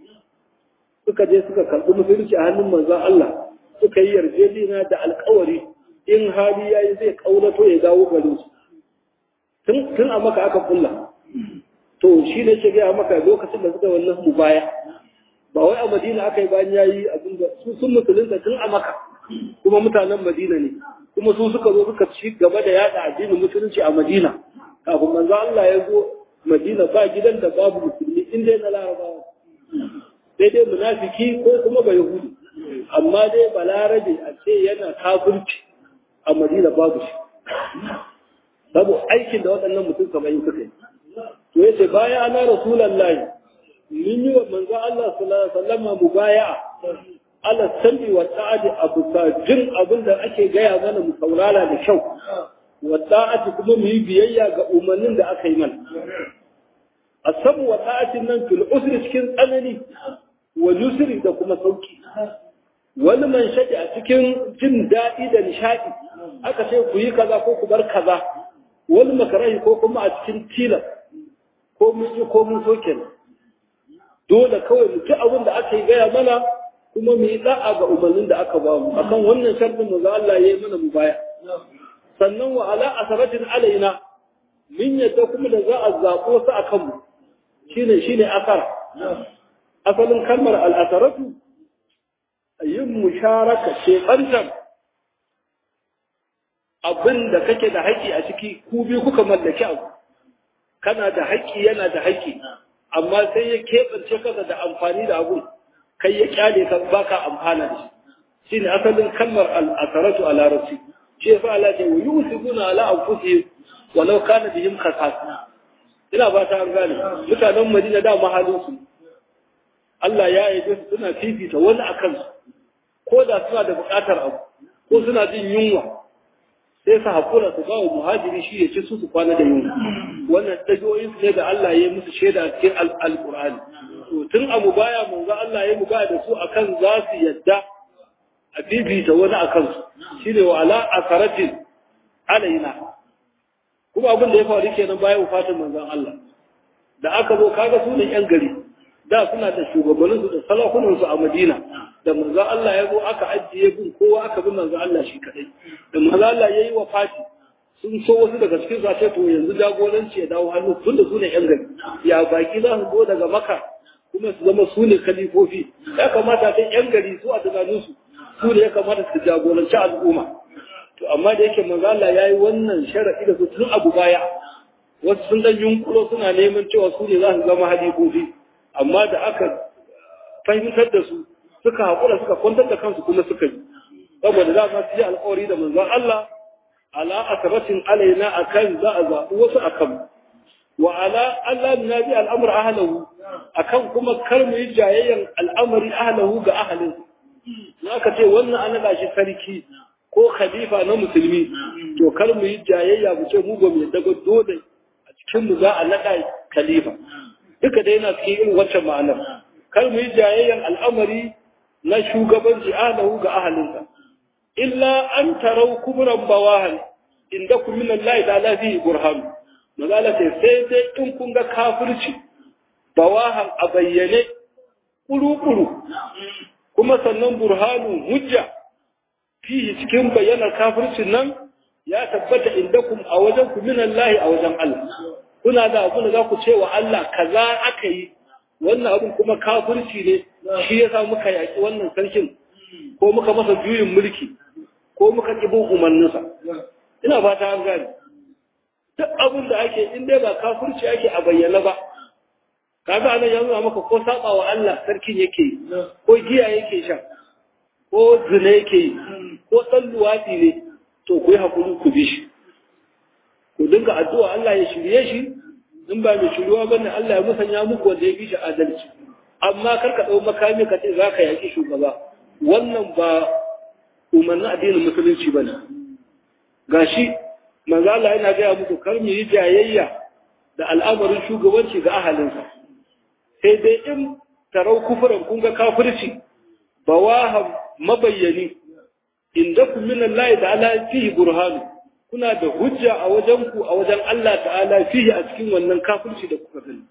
suka je suka karɓi musulunci a hannun manzon Allah suka yi yarjejeniya da alƙawari in hali yayi zai kaurato ya dawo garin su tun tun a maka aka kulla to shi ne ce ga maka lokacin da suka wannan mubaya ba wai a Madina aka yi bayan yayi abin da su sun musulunta tun a maka kuma mutanen Madina ne kuma su suka zo suka ci gaba da yada addinin musulunci a Madina kafin manzo Allah ya zo Madina ba gidan da babu musulmi in dai na Larabawa sai dai munafiki ko kuma ba Yahudi amma dai balarabe a ce yana kafirci a Madina babu shi saboda aikin da waɗannan mutum saba'in suka yi to ya ce baya ana rasulallahi mun yi wa manzo Allah sallallahu alaihi wasallam mubaya'a ala sami wa ta'adi abu jin abin da ake gaya mana mu saurara da kyau wa ta'ati kuma mu yi biyayya ga umarnin da aka yi mana asabu wa ta'atin nan fil usri cikin tsanani wa yusri da kuma sauki wani man shaɗi a cikin jin daɗi da nishaɗi aka ce ku yi kaza ko ku bar kaza wani makarahi ko kuma a cikin tilas ko mun yi ko mun soke dole kawai mu ci abin da aka yi gaya mana kuma mu yi da'a ga umarnin da aka ba mu akan wannan sharɗin mu Allah ya yi mana mu baya sannan wa ala asaratin alaina min yadda kuma da za a zaɓo su a kanmu shine shine asara asalin kalmar al'asaratu yin musharaka ce ɓantar abin da kake da haƙƙi a ciki ku biyu kuka mallaki abu kana da haƙƙi yana da haƙƙi amma sai ya keɓance kasa da amfani da abu kai ya kyale ka baka amfana da shi shine asalin kalmar al'asaratu a larabci shi yasa Allah ce wa yusibuna ala anfusihim walau kana bihim khasas ina ba ta an gane mutanen Madina da mahalin su Allah ya yi su suna fifita wani akan su ko da suna da buƙatar abu ko suna jin yunwa sai su haƙura su ba wa muhajiri shi ya ci su su kwana da yunwa wannan ɗabi'o'in su ne da Allah ya yi musu shaida a cikin alƙur'ani to tun a mubaya manzo Allah ya mubaya da su akan za su yadda a fifita wani akan su shine wa ala asaratin alaina kuma abin da ya faru kenan bayan wafatin manzon Allah da aka zo kaga su ne yan gari da suna da shugabanninsu da salakunansu a Madina da manzo Allah ya zo aka ajiye bin kowa aka bi manzo Allah shi kadai da manzo Allah yayi wafati sun so wasu daga cikin su ce to yanzu jagoranci ya dawo hannu tunda su ne yan gari ya baki za su zo daga Makka kuma su zama su ne kalifofi ya kamata ta yan gari su a tunanin su su ne ya kamata su jagoranci al'umma to amma da yake manzo Allah yayi wannan sharadi da su tun abu baya wasu sun dan yunkuro suna neman cewa su ne za su zama halifofi amma da aka fahimtar da su suka haƙura suka kwantar da kansu kuma suka yi saboda za su yi alƙawari da manzon Allah ala asabatin alaina akan za a zaɓi wasu akan wa ala Allah na bi al'amur ahlahu akan kuma kar mu yi jayayyan al'amari ahlahu ga ahalin in aka ce wannan an naɗa shi sarki ko khalifa na musulmi to kar mu yi jayayya mu ce mu ba mu yadda dole a cikin mu za a naɗa khalifa duka dai yana cikin irin wacce ma'anar kar mu yi jayayyan al'amari na shugabanci ahlahu ga ahalinsa illa an tarau kubran bawahan inda kun min Allah ta'ala fi burhan magana ce sai dai in kun ga kafirci bawahan a bayyane kuru-kuru kuma sannan burhanu hujja fihi cikin bayyanar kafircin nan ya tabbata inda kun a wajen ku min Allah a wajen Allah kuna da abu da za ku ce wa Allah kaza aka yi wannan abin kuma kafirci ne shi yasa muka yaki wannan sarkin ko muka masa juyin mulki ko muka ƙi bin umarninsa ina fata an gane duk abin da ake in dai ba kafirci ake a bayyana ba kaga anan ya nuna maka ko saba wa Allah sarkin yake ko giya yake sha ko zina yake ko dan luwadi ne to ku yi hakuri ku bi shi ku dinga addu'a Allah ya shirye shi in ba mai shiruwa bane Allah ya musanya muku wanda ya bi shi adalci amma kar ka dau makami ka ce zaka yaki shugaba wannan ba umarnin addinin musulunci bane gashi manzo Allah yana ga muku kar mu yi jayayya da al'amarin shugabanci ga ahalinsa sai dai in tarau kufuran kun ga kafirci bawaham mabayyani inda kun min Allah ta'ala fihi burhanu kuna da hujja a wajen ku a wajen Allah ta'ala fihi a cikin wannan kafirci da kuka gani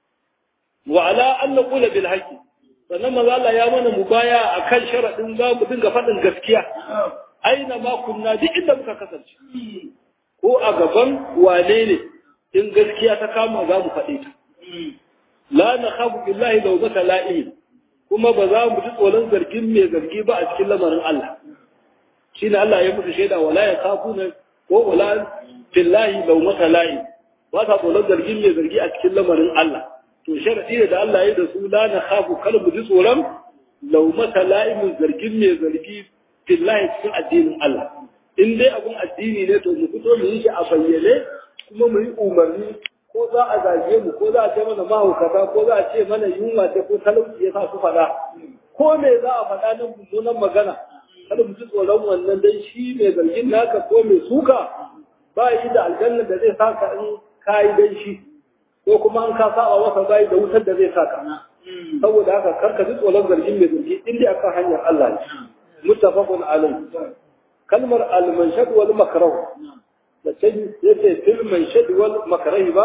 wa ala an naqula bil haqqi sannan manzo Allah ya mana mubaya akan sharadin za mu dinga faɗin gaskiya aina ma kunna duk inda muka kasance ko a gaban wane ne in gaskiya ta kama za mu faɗe ta la na khafu billahi law zaka la'im kuma ba za mu ji tsoron zargin mai zargi ba a cikin lamarin Allah shine Allah ya musu shaida wala ya khafuna ko wala billahi law zaka la'im ba ta tsoron zargin mai zargi a cikin lamarin Allah to sharadi ne da Allah ya da su la na khafu kar mu ji tsoron law mata la'imin zargin mai zargi billahi cikin addinin Allah in dai abun addini ne to mu fito mu yi shi a bayyane kuma mu yi umarni ko za a zage mu ko za a ce mana mahaukata ko za a ce mana yunwa ce ko talauci ya sa su faɗa ko me za a faɗa nan mummunan magana kada mu ji tsoron wannan dan shi mai zargin naka ko mai suka ba shi da aljanna da zai saka in kayi dan shi ko kuma an ka saba masa bai da wutar da zai saka saboda haka karka ji tsoron zargin mai zargi in dai akan hanyar Allah ne muttafaqun alayhi kalmar al-manshad wal makrah da ce yace fil manshad wal makrah ba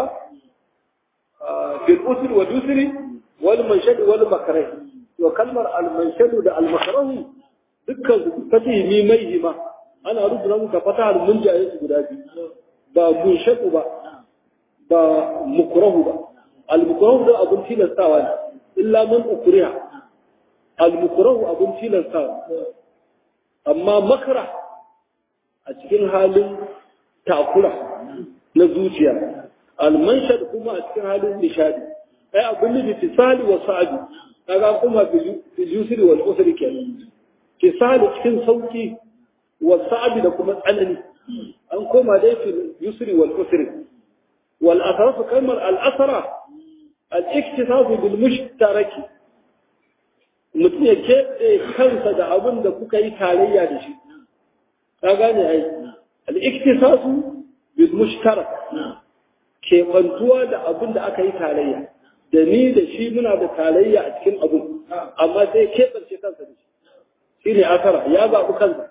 fil usr wa dusri wal manshad wal makrah to kalmar al-manshad da al-makrah dukkan su fatihi mi mai hima ana rubuta muka fatahar munjaye su guda biyu ba munshad ba ba mukrahu ba al-mukrahu da abun tilastawa ne illa man ukriha al-mukrahu abun tilastawa amma makara a cikin halin takura na zuciya almanshad kuma a cikin halin nishadi ai abin da tisali wa sa'adu kaga kuma bil yusri wal usri kenan tisali cikin sauki wa sa'adu da kuma tsanani an koma dai fil yusri wal usri wal asraf kalmar al asra al iktisas bil mushtaraki mutum ya keɓe kansa da abin da kuka yi tarayya da shi ka gane ai al-iktisasu bil mushtarak keɓantuwa da abin da aka yi tarayya da ni da shi muna da tarayya a cikin abin amma sai keɓance kansa da shi shi ne asara ya zaɓi kansa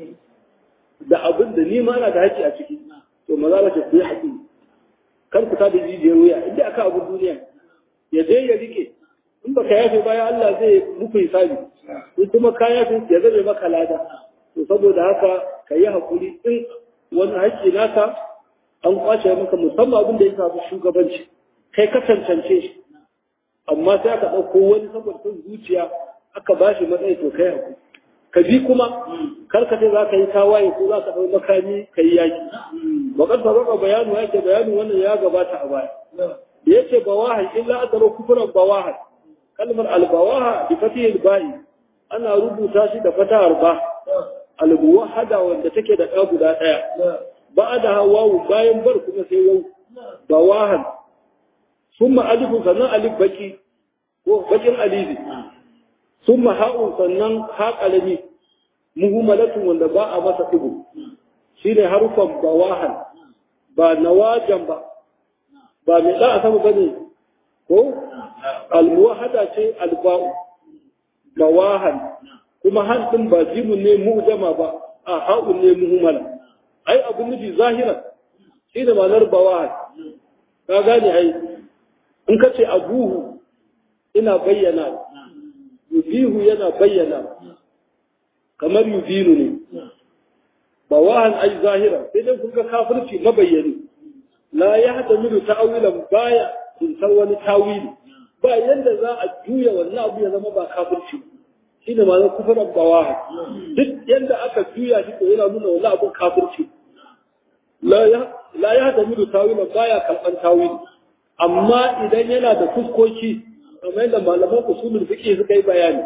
da abin da ni ma na da haƙƙi a ciki to maza ba ku yi haƙi kar ku ta da jijiyar wuya inda aka abin duniya ya je ya rike in baka yafe baya Allah zai muku hisabi in kuma ka yafe ya zame maka lada to saboda haka ka yi hakuri in wani haƙƙi naka an kwace maka musamman abin da ya shafi shugabanci kai ka cancance shi amma sai aka ɗauko wani saboda son zuciya aka ba shi matsayi to kai hakuri ka bi kuma karka ce za ka yi tawaye ko za ka ɗau makami ka yi yaƙi bakar sabaka bayanu ya ce bayanu wannan ya gabata a baya ya ce bawahan illa adaro kufuran bawahan kalmar albawaha bi fatihil ba'i ana rubuta shi da fatahar ba almuwahada wanda take da ɗa guda ɗaya ba da wawu bayan bar kuma sai wau bawahan summa alifu sannan alif baki ko bakin alifi summa ha'un sannan ha qalami muhimmalatun wanda ba a masa digo shine harufan bawahan ba nawajan ba ba mai da a sama bane ko almuwahada ce alba'u bawahan kuma hantin ba jimun ne mu'jama ba a ha'un ne muhimmala ai abun nufi zahira shi da malar bawahan ka gane ai in ka ce abuhu ina bayyana yubihu yana bayyana kamar yubinu ne bawahan ai zahira sai dai kun ga kafirci mabayyani la ya hada milu ta'awilan baya kun san wani tawili ba yanda za a juya wannan abu ya zama ba kafirci shi ne ma'anar kufuran bawaha duk yanda aka juya shi to yana nuna wannan abun kafirci la ya hada milu ta'awilan baya kalban tawili amma idan yana da fuskoki kamar yadda malaman usulul fiqh suka yi bayani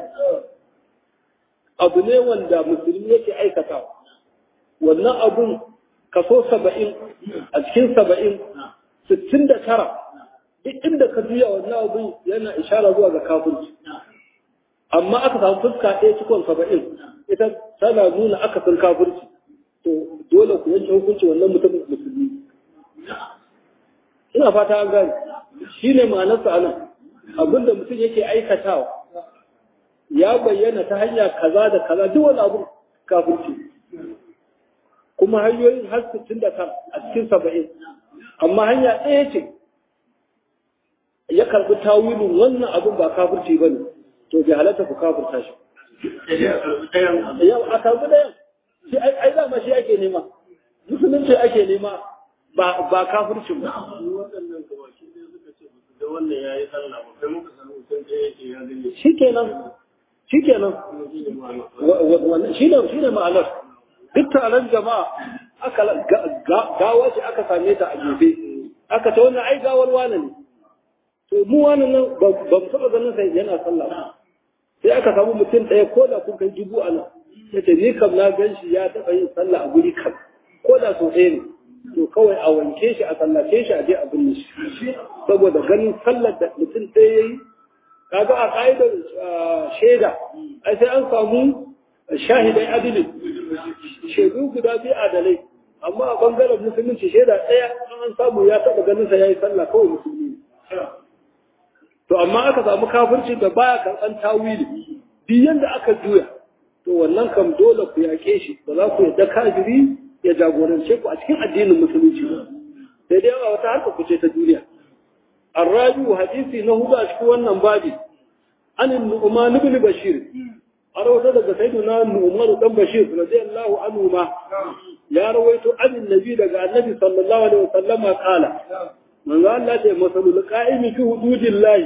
abu ne wanda musulmi yake aikatawa wannan abun kaso saba'in a cikin saba'in sittin da tara duk inda ka juya wannan abun yana ishara zuwa ga kafirci amma aka samu fuska ɗaya cikon saba'in ita tana nuna aka san kafirci to dole ku yanke hukunci wannan mutumin musulmi ina fata an gane shi ne ma'anarsa anan abinda mutum yake aikatawa ya bayyana ta hanya kaza da kaza duk wani abu kafirci kuma hanyoyin har sittin da kan a cikin saba'in amma hanya ɗaya ce ya karɓi tawilin wannan abin ba kafirci ba ne to bai halatta ku kafirta shi yau a karɓi ɗayan shi ai dama shi ake nema musulunci ake nema ba kafircin ba shi kenan shi kenan shi ne ma'anar duk taron jama'a aka gawa ce aka same ta a gefe aka ta wannan ai gawar wane ne to mu wani nan ba mu taɓa ganin sai yana sallah sai aka samu mutum ɗaya ko da kun kai dubu a nan yace ni kam na gan shi ya taɓa yin sallah a guri kam ko da so ɗaya ne to kawai a wanke shi a sallace shi a je a binne shi saboda ganin sallar da mutum ɗaya ya yi kaga a ƙa'idar shaida ai sai an samu shahidai adilin shaidu guda biyu adalai amma a bangaren musulunci shaida ɗaya an samu ya taɓa ganin sa yayi sallah kawai musulmi to amma aka samu kafirci da baya karɓan tawili duk yanda aka juya to wannan kam dole ku yaƙe shi ba za ku yadda kafiri ya jagorance ku a cikin addinin musulunci ba sai dai a wata harka ku ce ta duniya الرابع حديثي نهض أشكو أنم بابي عن النعمان بن بشير أروت لك سيدنا النعمان بن بشير رضي الله عنهما يا رويت عن النبي لك النبي صلى الله عليه وسلم قال من قال لا مثل القائم في حدود الله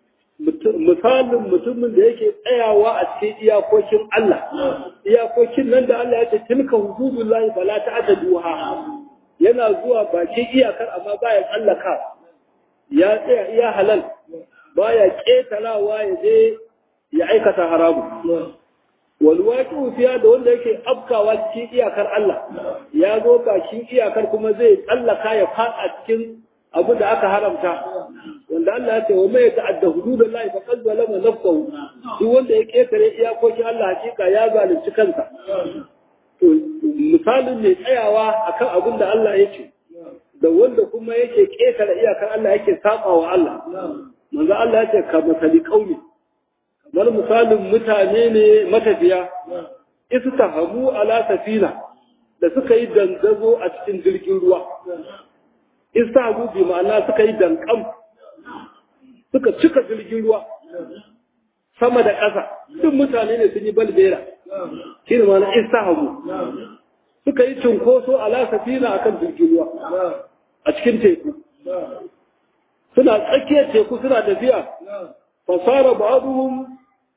misalin mutumin da yake tsayawa a cikin iyakokin Allah iyakokin nan da Allah ya ce tilka hududullahi fala ta'taduha yana zuwa bakin iyakar amma baya tsallaka ya tsaya iya halal baya ketarawa ya je ya aikata haramu walwaki ufiya da wanda yake afkawa cikin iyakar Allah ya zo bakin iyakar kuma zai tsallaka ya fada cikin abu da aka haramta wanda Allah ya ce wa mai ta'adda hududallahi fa qad zalama nafsahu duk wanda ya ketare iyakokin Allah hakika ya zalunci kansa to misalin mai tsayawa akan abin da Allah ya ce da wanda kuma yake ƙetare iyakar Allah yake saba wa Allah. Manzo Allah ya ce ka misali kauli. Kamar misalin mutane ne matafiya. Istahamu ala safina da suka yi dangazo a cikin jirgin ruwa. Istahamu bi ma'ana suka yi dankam. Suka cika jirgin ruwa. Sama da ƙasa. Duk mutane ne sun yi balbera. Shi ne ma'ana istahamu. Suka yi cunkoso ala safina akan jirgin ruwa. a cikin teku suna tsakiyar teku suna tafiya fasara ba'aduhum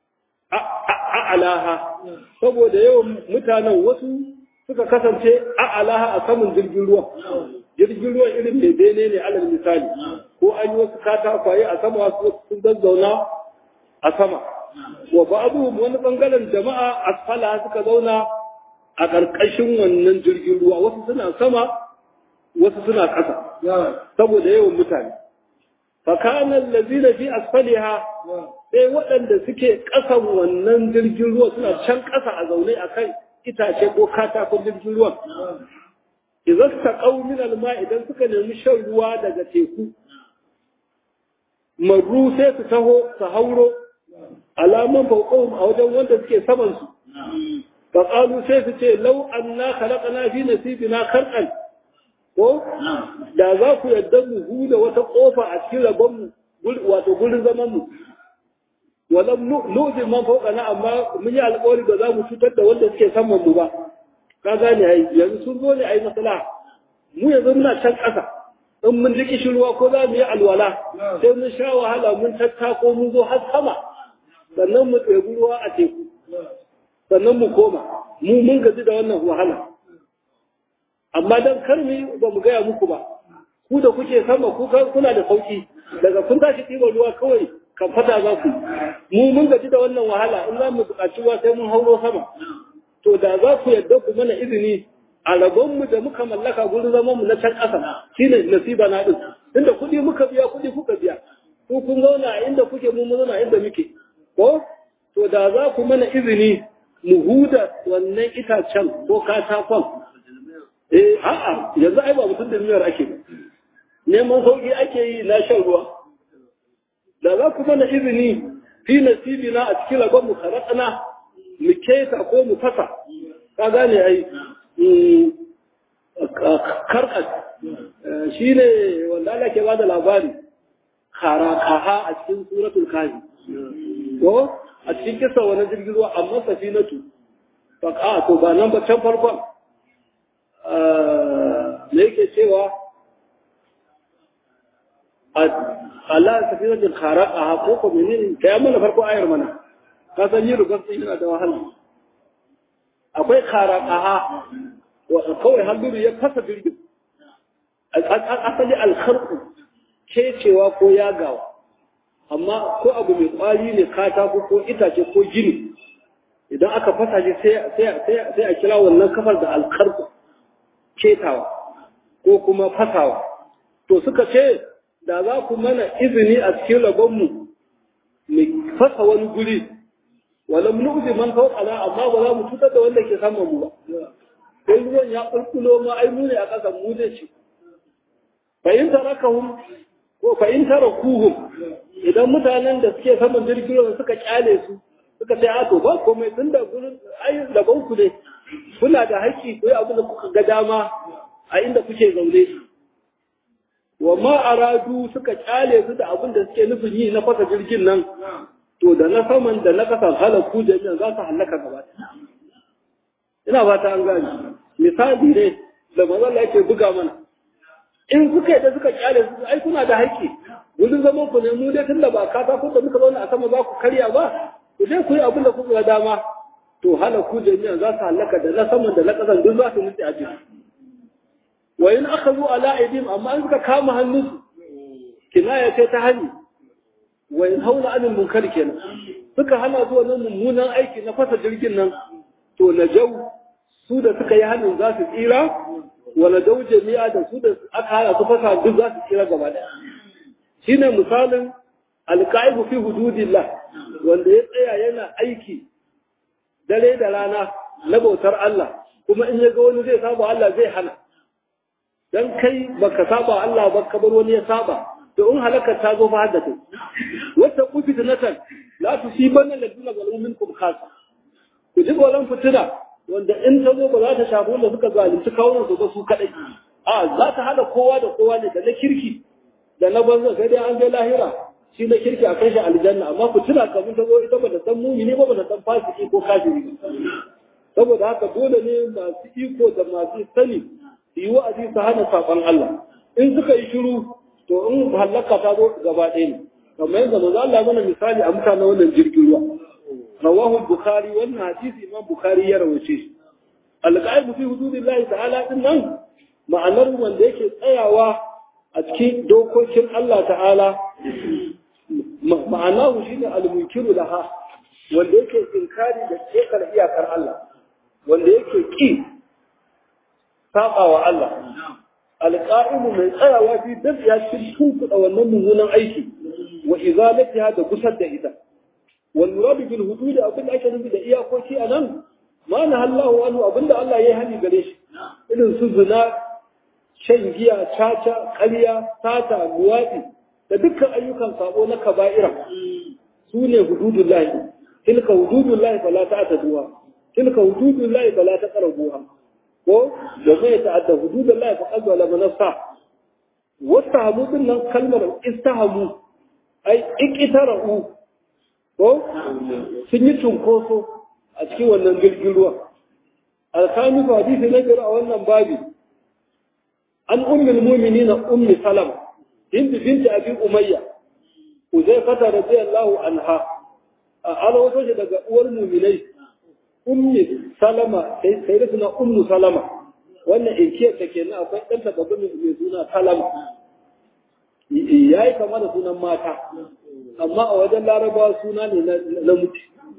a'alaha saboda yawan mutanen wasu suka kasance a'alaha a saman jirgin ruwa jirgin ruwa irin mai bene ne alal misali ko an yi wasu katakwaye a sama wasu sun zazzauna a sama wa ba'aduhum wani bangaren jama'a asfala suka zauna a ƙarƙashin wannan jirgin ruwa wasu suna sama wasu suna ƙasa saboda yawan mutane fakanan lazina fi asfaliha sai waɗanda suke ƙasan wannan jirgin ruwa suna can ƙasa a zaune a kan itace ko katakon jirgin ruwan idan ta min alma idan suka nemi shan ruwa daga teku marru sai su taho su hauro alaman fauƙon a wajen wanda suke samansu faƙalu sai su ce lau an na kalaƙana fi nasibina karƙan ko da za ku yadda mu huda wata kofa a cikin rabon mu wato gurin zaman mu walam nu'zi man fawqana amma mun yi alƙawari da za mu cutar da wanda suke saman mu ba ka gane ai yanzu sun zo ne ai maslaha mu yanzu muna can ƙasa in mun ji kishirwa ko za mu yi alwala sai mun sha wahala mun tattako mun zo har sama sannan mu tsebi ruwa a teku sannan mu koma mu mun gaji da wannan wahala amma dan karmi ba mu gaya muku ba ku da kuke sama ku kuna da sauki daga kun tashi ɗiban ruwa kawai kan fata za ku mu mun gaji da wannan wahala in za mu buƙaci ruwa sai mun hauro sama to da za ku yadda ku mana izini a rabon mu da muka mallaka gurin zaman mu na can ƙasa shine nasiba na din inda kuɗi muka biya kuɗi kuka biya ku kun zauna a inda kuke mu mun zauna inda muke ko to da za ku mana izini mu huda wannan itacen ko katakon eh a'a yanzu ai ba mutum da miyar ake neman sauki ake yi na shan ruwa da za ku mana izini fi nasibina a cikin rabon mu karatsana mu keta ko mu fasa ka gane ai karkas shi ne wanda Allah ke bada labari karakaha a cikin suratul kafi ko a cikin kisa wani jirgin ruwa amma safinatu fa to ba nan ba can farkon me yake cewa Allah ta fi wajen haraka ha ko ko menene kai mana farko ayar mana ka san yi rubar sai yana da wahala akwai haraka ha wa kawai halluru ya fasa jirgin asali alkharku kecewa ko yagawa amma ko abu mai kwari ne katako ko itace ko gini idan aka fasa shi sai a kira wannan kafar da alkarku ketawa ko kuma fasawa to suka ce da za ku mana izini a cikin rabonmu mu fasa wani guri wala nu'zi man fawqana amma ba za mu cutar da wanda ke saman mu ba sai ruwan ya kulkulo ma ai mu ne a ƙasa mu zai ci fa in tarakahum ko fa in tarakuhum idan mutanen da suke saman jirgin ruwa suka kyale su suka ce a to ba komai tun da gurin ai rabon ku ne kuna da haƙƙi ko abin da kuka ga dama a inda kuke zaune wa ma aradu suka kyale su da abin da suke nufin yi na fasa jirgin nan to da na saman da na kasan halaku jami'an za su halaka gaba ina ba ta an gani misali ne da mazalla yake buga mana in suka yi da suka kyale su ai kuna da haƙƙi wurin zaman ku ne mu dai tunda ba kata ko da muka zauna a sama za ku karya ba ku je ku yi abin da kuka ga dama to halaku jami'an za su halaka da na saman da na kasan duk za su nutse a jiki wa in aka zo ala aidim amma an suka kama hannunsu kinaya ce ta hani wa in haula anil munkar kenan suka hana zuwa nan mummunan aiki na fasa jirgin nan to na jau su da suka yi hannun za su tsira wa na jau jami'a da su da aka hana su fasa duk za su tsira gaba daya shine misalin alqaibu fi hududillah wanda ya tsaya yana aiki dare da rana na bautar Allah kuma in ya ga wani zai saba Allah zai hana dan kai baka saba Allah ba ka bar wani ya saba to in halakar ta zo fa hadda kai wata ku fitnatan la tusibanna alladhina zalamu minkum khassa ku ji golan fitina wanda in ta zo ba za ta shafi wanda suka zalunci kawunan su ba su kadai a za ta hada kowa da kowa ne da na kirki da na banza sai dai an je lahira shi na kirki a kai shi aljanna amma fitina kamun ta zo ita ba ta san mumini ba ba ta san fasiki ko kafiri ba saboda haka dole ne masu iko da masu sani su yi wa'azi su hana saɓon Allah in suka yi shiru to in hallaka ta zo gaba ɗaya ne kamar yadda manzo Allah mana misali a mutanen wannan jirgin ruwa rawahu bukhari wannan hadisi imam bukhari ya rawace shi alqaibu fi hududillahi ta'ala din nan ma'anar wanda yake tsayawa a cikin dokokin Allah ta'ala ma'anahu shine al-munkiru laha wanda yake inkari da kekar iyakar Allah wanda yake ki saba wa Allah alƙa'imu mai tsayawa fi dab ya cikin tunkuɗa wannan mummunan aiki wa izalatiha da gusar da ita wal muradu bil hudud abin da ake nufi da iyakoki a nan ma na Allahu anhu abinda Allah ya yi hani gare shi irin su zina shan giya caca ƙarya sata luwaɗi da dukkan ayyukan sabo na kaba'ira su ne hududullahi tilka hududullahi fala ta'taduha tilka hududullahi fala taqrabuha ko da zai ta'adda hududun Allah fa qadwa la manasa wastahamu din nan kalmar istahamu ai iqtara'u ko sun yi cunkoso a cikin wannan jirgin ruwa alkami hadisi na jira a wannan babi an ummul mu'minin ummi salama hind binti abi umayya uzaifata radiyallahu anha a wato shi daga uwar mu'minai ummi salama sai da suna ummu salama wannan inkiyar ta kenan akwai ɗan tabbabin mai suna salama ya yi kama da sunan mata amma a wajen larabawa suna ne na mutu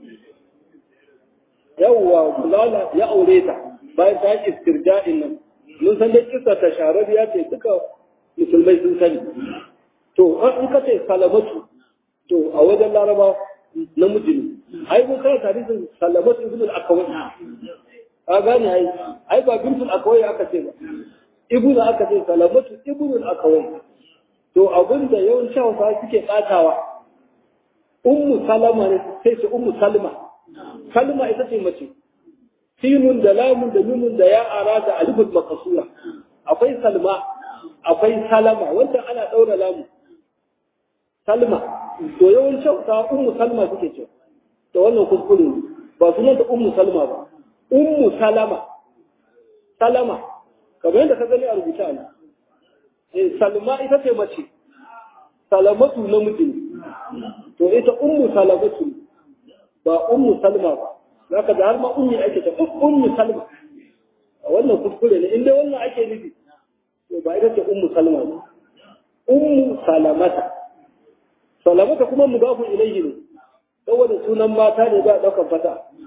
yawwa kulala ya aure ta bayan ta yi istirja'in nan mun san da kisa ta sharar ya ce duka musulmai sun sani to in ka ce salamatu to a wajen larabawa namiji ne ai mun kana hadisin salamatu ibn al-akawai ka gane ai ai ba bintu al-akawai aka ce ba ibnu aka ce salamatu ibn al-akawai to abin da yawanci hausa suke tsatawa ummu salama ne sai su ummu salma salma ita ce mace sinun da lamun da mimun da ya ara da alifut makasura akwai salma akwai salama wanda ana daura lamu salma to yawanci hausa ummu salma suke ce to wannan kuskure ba sunan ta ummu salma ba ummu salama salama kamar yadda ka gani a rubuta ne eh salma ita ce mace salamatu namiji to ita ummu salamatu ba ummu salma ba zaka da har ma ummi ake ta ummu salma wannan kuskure ne inda wannan ake nufi to ba ita ce ummu salma ba ummu salamata salamata kuma mudafu ilayhi ne saboda sunan mata ne ba daukan fata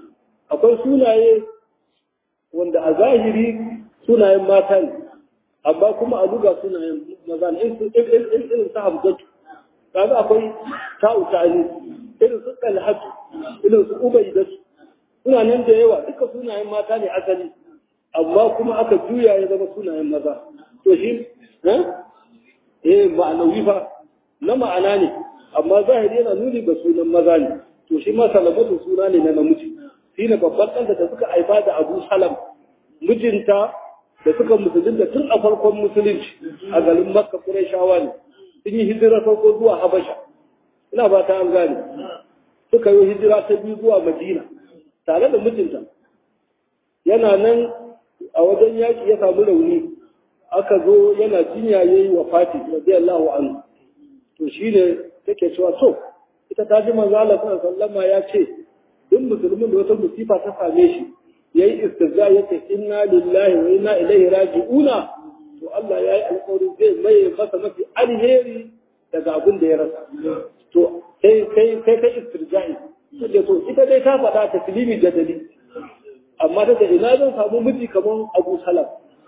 akwai sunaye wanda a zahiri sunayen mata ne amma kuma a duga sunayen maza ne irin su hamzatu kaga akwai ta'u ta'ani irin su talhatu irin su ubaidatu suna nan da yawa duka sunayen mata ne asali amma kuma aka juya ya zama sunayen maza to shi eh ma'anawi fa na ma'ana ne amma zahiri yana nuni ga sunan maza ne to shi ma salamatu suna ne na namiji shi ne babban ɗanta da suka haifa da abu salam mijinta da suka musulunta tun a farkon musulunci a garin makka shawa ne sun yi hijira farko zuwa habasha ina ba ta an gane suka yi hijira ta biyu zuwa madina tare da mijinta yana nan a wajen yaƙi ya samu rauni aka zo yana jinya ya yi wa fati radiyallahu anhu to shi ne take cewa to ita ta ji manzo Allah sallama ya ce duk musulmin da wata musifa ta same shi yayi istirza ya ce inna lillahi wa inna ilaihi raji'una to Allah ya yi alƙawari zai maye masa mafi alheri daga abin da ya rasa to sai sai sai kai istirja'i take to ita dai ta faɗa ta filimi jadali amma daga ina zan samu miji kamar Abu Salam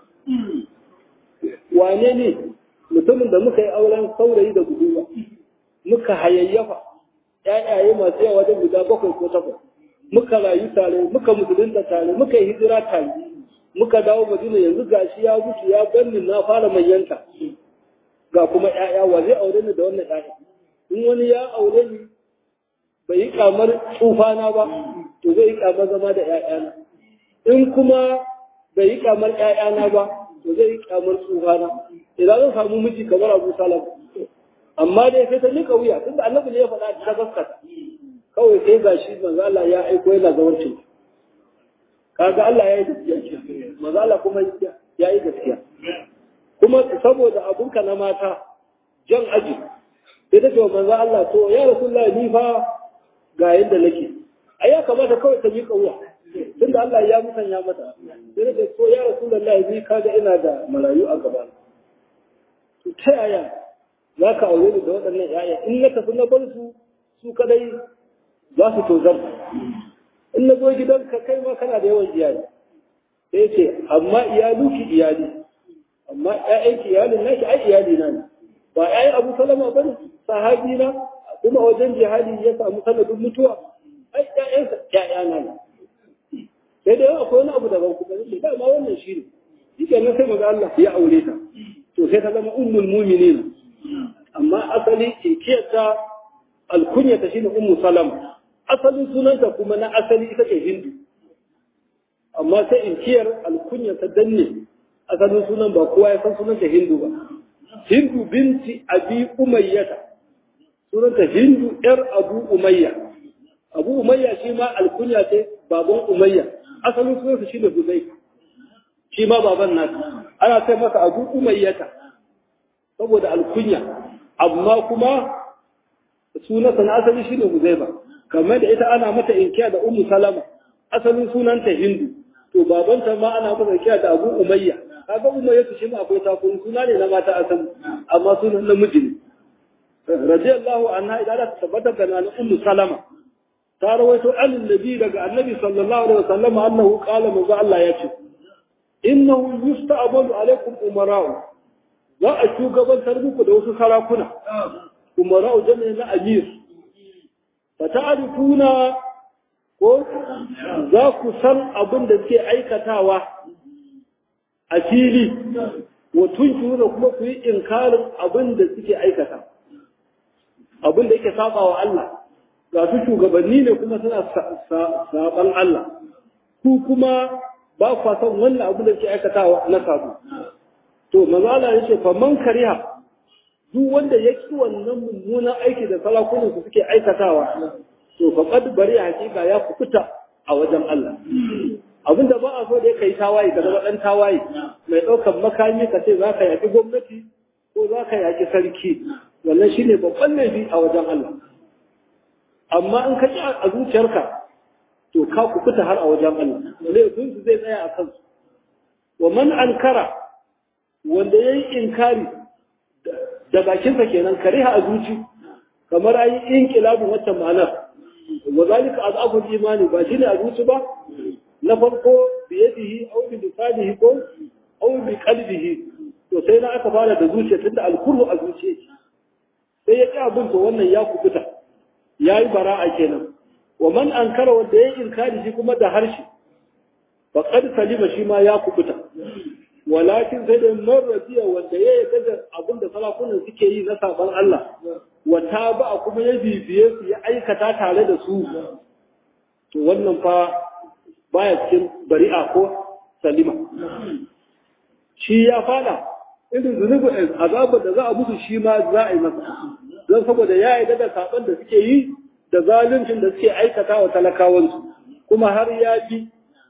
wane ne mutumin da muka yi auren saurayi da budurwa muka hayayyafa ƴaƴaye masu yawa wajen guda bakwai ko takwas muka rayu tare muka musulunta tare muka yi hijira tare muka dawo madina yanzu gashi ya mutu ya ganni na fara manyanta ga kuma ƴaƴa wa zai aure ni da wannan ƴaƴa in wani ya aure ni bai yi kamar tsufana ba to zai yi kamar zama da ƴaƴana in kuma bai yi kamar ƴaƴana ba to zai yi kamar tsufana idan zan samu miji kamar Abu Salam amma dai sai ta nika wuya tunda annabi ne ya faɗa ta gaskata kawai sai gashi manzo Allah ya aiko yana zawancin kaga Allah ya yi gaskiya manzo Allah kuma ya yi gaskiya kuma saboda abunka na mata jan aji sai ta ce wa manzo Allah to ya rasulullahi ni fa ga yadda nake ai ya kamata kawai ta miƙa wuya tunda Allah ya musanya mata sai ta ce to ya rasulullahi ni kaga ina da marayu a gaba to ta yaya za ka aure ni da waɗannan ‘ya'ya in na tafi na bar su su kadai za su tozar in na zo gidanka kai ma kana da yawan iyali sai ce amma iyaluki iyali amma ‘ya'yanki iyalin naki ai iyali na ne ba ‘ya'yan abu salama ba ne sahabi na kuma wajen jihadi ya samu sanadin mutuwa ai ‘ya'yansa ‘ya'ya na ne sai da yawa akwai wani abu daban kuma ne ba ma wannan shi ne shi kenan sai maza Allah ya aure ta to sai ta zama ummul mu'minin amma asali inkiyarta alkunyata shine ummu salama asalin sunanta kuma na asali ita ce hindu amma sai inkiyar alkunyata danne asalin sunan ba kowa ya san sunanta hindu ba hindu binti abi umayyata sunanta hindu yar abu umayya abu umayya shi ma alkunya ce baban umayya asalin sunansa shine huzai shi ma baban nasa ana sai masa abu umayyata saboda alkunya amma kuma sunansa na asali shine Huzaifa kamar da ita ana mata inkiya da Ummu Salama asalin sunanta Hindu to babanta ma ana mata inkiya da Abu Umayya kaga Umayya shi ma akwai takun suna ne na mata asali amma sunan namiji ne radiyallahu anha idan ta tabbata da nan Ummu Salama ta rawaito an nabi daga annabi sallallahu alaihi wasallam annahu qala manzo Allah ya ce innahu yusta'balu alaikum umara'u za a shugabantar muku da wasu sarakuna umara'u jami'in na amir fa ta'rifuna ko za ku san abin da suke aikatawa a fili wa tunkiruna kuma ku yi inkarin abin da suke aikata abin da yake saba wa Allah ga su shugabanni ne kuma suna saban Allah ku kuma ba kwa san wannan abin da suke aikatawa na sabo to mazala ya ce faman kariha duk wanda ya ki wannan mummunan aiki da salakunan su suke aikatawa to faqad bari hakika ya fukuta a wajen Allah abinda ba a so da kai tawaye ka zama dan tawaye mai daukar makami ka ce zaka yaki gwamnati ko zaka yaki sarki wannan shine babban laifi a wajen Allah amma in ka ki a zuciyarka to ka kukuta har a wajen Allah laifin su zai tsaya a kansu wa man ankara wanda ya yi inkari da bakinsa kenan kariha a zuci kamar ayi inkilabin waccan ma'anar wa zalika azabul imani ba shine a zuci ba na farko bi yadihi aw bi lisanihi ko aw bi qalbihi to sai na aka fara da zuciya tunda alkurhu a zuciya sai ya ƙi abin to wannan ya kubuta yayi bara'a kenan wa man ankara wanda ya inkari shi kuma da harshe faqad salima shi ma ya kubuta walakin sai da marradiya wanda ya yarda da abin da salafunan suke yi na saban Allah wata ba kuma ya bibiye su ya aikata tare da su to wannan fa baya cikin bari'a ko salima shi ya fada irin zunubin azabar da za a musu shi ma za a yi masa don saboda ya yarda da saban da suke yi da zaluncin da suke aikata wa talakawansu kuma har ya bi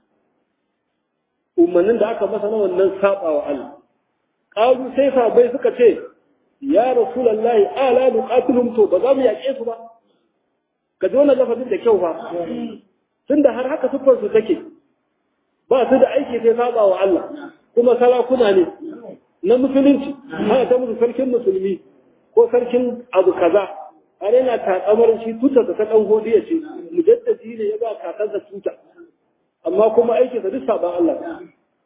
umarnin da aka masa na wannan saba wa Allah ƙaru sai sabai suka ce ya rasulallahi ala nuqatilum to ba za mu yaƙe su ba ka ji wannan lafazin da kyau ba tunda har haka siffar su take ba su da aiki sai saba wa Allah kuma sarakuna ne na musulunci haka ta musu sarkin musulmi ko sarkin abu kaza har yana takamar shi tuta ta ɗan godiya ce mujaddadi ne ya ba kakansa tuta amma kuma aikinsa duk saban Allah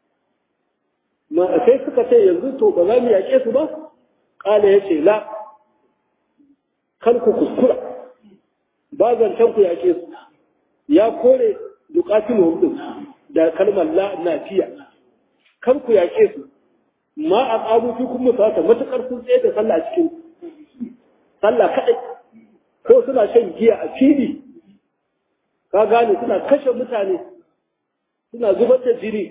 ma sai suka ce yanzu to ba za mu yaƙe su ba ƙala ya ce la kar ku kuskura ba zancen ku yaƙe su ya kore duƙatin hudu da kalmar la nafiya kar ku yaƙe su ma a ƙaru fi kuma sata matuƙar sun tsaye da sallah cikin sallah kaɗai ko suna shan giya a fili ka gane suna kashe mutane suna zubar da jini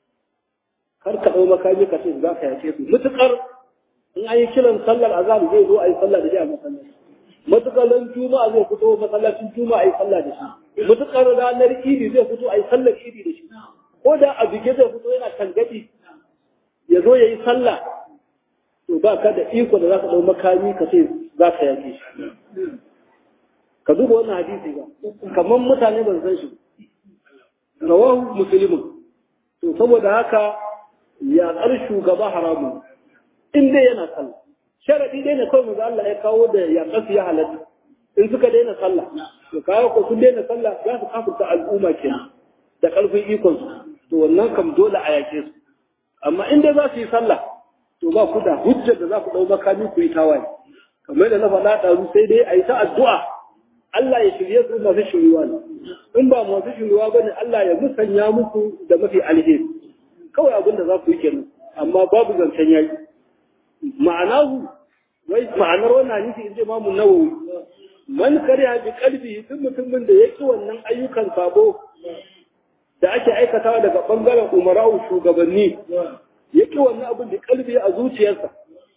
kar ka ɗau makami ka ce za ka yace su mutukar in an yi kiran sallar azam zai zo a yi sallah da shi a masallaci mutukar ran juma'a zai fito masallacin juma'a a yi sallah da shi mutukar ranar idi zai fito a yi sallar idi da shi ko da a bige zai fito yana tangadi ya zo ya yi sallah to ba ka da iko da za ka ɗau makami ka ce za ka yaƙe shi ka duba wannan hadisi ba kamar mutane ban san shi rawahu muslimun to saboda haka yaƙar shugaba haramun in dai yana sallah sharadi dai ne kawai manzo Allah ya kawo da yaƙar su ya halatta in suka daina sallah to kawo ko sun daina sallah za su kafirta al'umma kenan da ƙarfin ikon su to wannan kam dole a yaƙe su amma in dai za su yi sallah to ba ku da hujjar da za ku ɗau makami ku yi tawaye kamar da na faɗa ɗazu sai dai a yi ta addu'a Allah ya shirye su masu shiryuwa ne in ba masu shiryuwa ba ne Allah ya musanya muku da mafi alheri kawai abin da za ku yi kenan amma babu zancen yaƙi ma'anahu wai ma'anar wannan hadisi in ji imamu nawawi man kariya bi qalbi duk mutumin da yake wannan ayyukan sabo da ake aikatawa daga bangaren umara'u shugabanni yake wannan abin da kalbi a zuciyarsa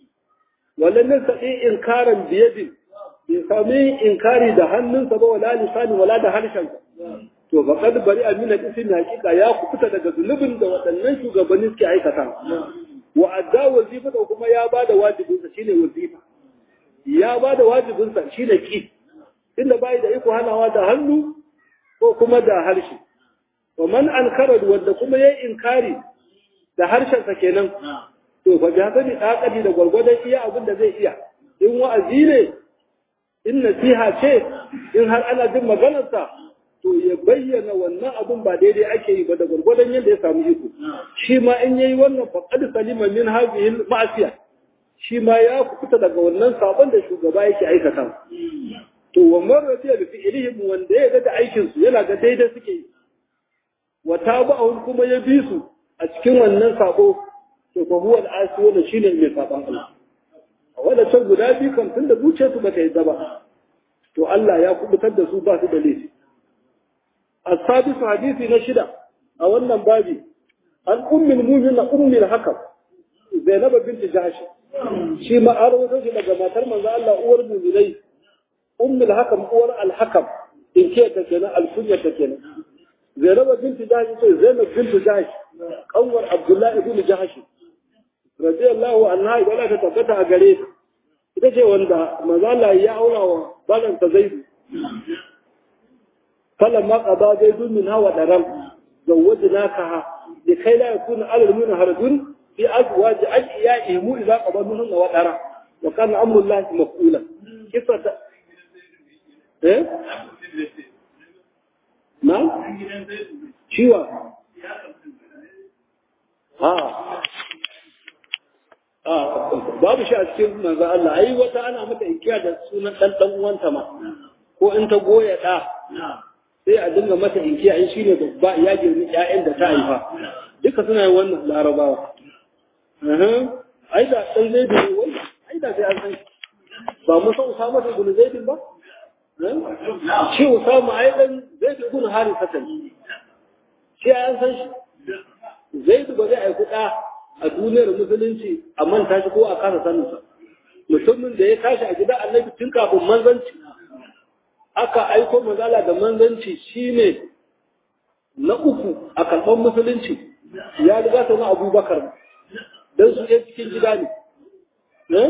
wallan nan sai inkaran biyadin bai sami inkari da hannunsa ba wala lisani wala da harshensa to ba kad bari amina ismi hakika ya kufuta daga zulubin da waɗannan shugabanni suke aikata wa adda wazifa da kuma ya bada wajibinsa shine wazifa ya bada wajibinsa shine ki inda bai da iko hanawa da hannu ko kuma da harshe wa man ankara wanda kuma yayi inkari da harshensa kenan to fa bi haka ni dakadi da gwargwadon iya abin da zai iya in wa'azi ne in nasiha ce in har ana jin maganarsa to ya bayyana wannan abin ba daidai ake yi ba da gwargwadon yadda ya samu iko shi ma in yayi wannan faqad salima min hadhihi ma'asiya shi ma ya fita daga wannan sabon da shugaba yake aikata to wa marratiya bi fi'lihim wanda ya ga da aikin su yana ga daidai suke yi wa taba'un kuma ya bi su a cikin wannan sabo to fa huwa al-asi wanda shine mai saban Allah a wadancan guda biyu kan tunda zuciyarsu ba ta yi ba to Allah ya kubutar da su ba su da laifi السادس حديث نشدة أو أن بابي عن أم المؤمنين أم الحكم زينب بنت جحش شي ما أروي شي daga matar manzo Allah uwar mu'minai أم الحكم uwar الحكم in ce ta kenan alkunya ta kenan Zainab bint Jahsh ce Zainab bint Jahsh kanwar Abdullah ibn Jahsh radiyallahu anha wala ta tabbata a gare ta ita ce wanda manzo Allah ya aura wa balanta Zaid فلما قضى زيد منها ودرم زوجناكها لكي لا يكون على المؤمن حرج في ازواج ادعيائهم اذا قضى منهن ودرم وكان امر الله مفعولا كيف ايه na ciwa ha babu shi a cikin manzo Allah ai wata ana mata ikiya da sunan dan dan uwanta ma ko in ta goya da sai a dinga mata inkiya in shine babba ya girmi ƴaƴan da ta haifa duka suna yin wannan larabawa ai da dan zai da wai ai da sai an san ba mu san Usama da ibn Zaid ba shi Usama ai dan Zaid ibn Harisa ne shi an san shi Zaid ba zai aiku da a duniyar musulunci a manta shi ko a kasa sanin sa mutumin da ya tashi a gida Annabi tun kafin manzanci aka aiko manzala da manzanci shine na uku a kalban musulunci ya riga ta na abubakar don su ɗaya cikin gida ne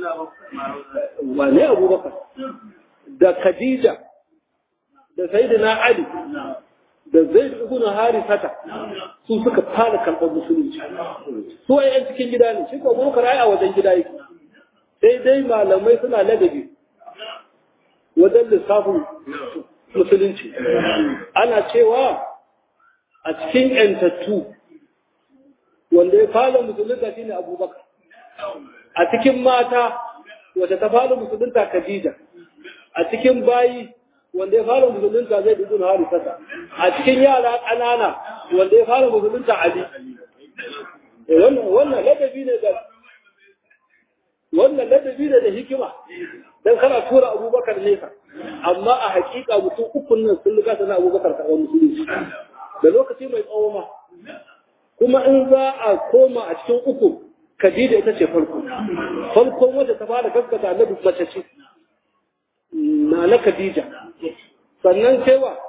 wane abubakar da khadija da sayyidina ali da zaid ibn harithata su suka fara karɓar musulunci su ai yan cikin gida ne shi ko abubakar ai a wajen gida yake sai dai malamai suna ladabi wajen lissafin musulunci ana cewa a cikin ‘yantattu wanda ya fara musulunta shi ne abubakar a cikin mata wata ta fara musulunta khadija a cikin bayi wanda ya fara musulunta zai dubu na harisata a cikin yara ƙanana wanda ya fara musulunta ali wannan ladabi ne da wannan ladabi ne da hikima dan kana tura abubakar nesa amma a hakika mutum ukun nan sun riga sana abubakar karɓar musulunci da lokaci mai tsawo ma kuma in za a koma a cikin uku Khadija ita ce farko farkon wanda ta fara gaskata annabi mace ce na na Khadija sannan sai wa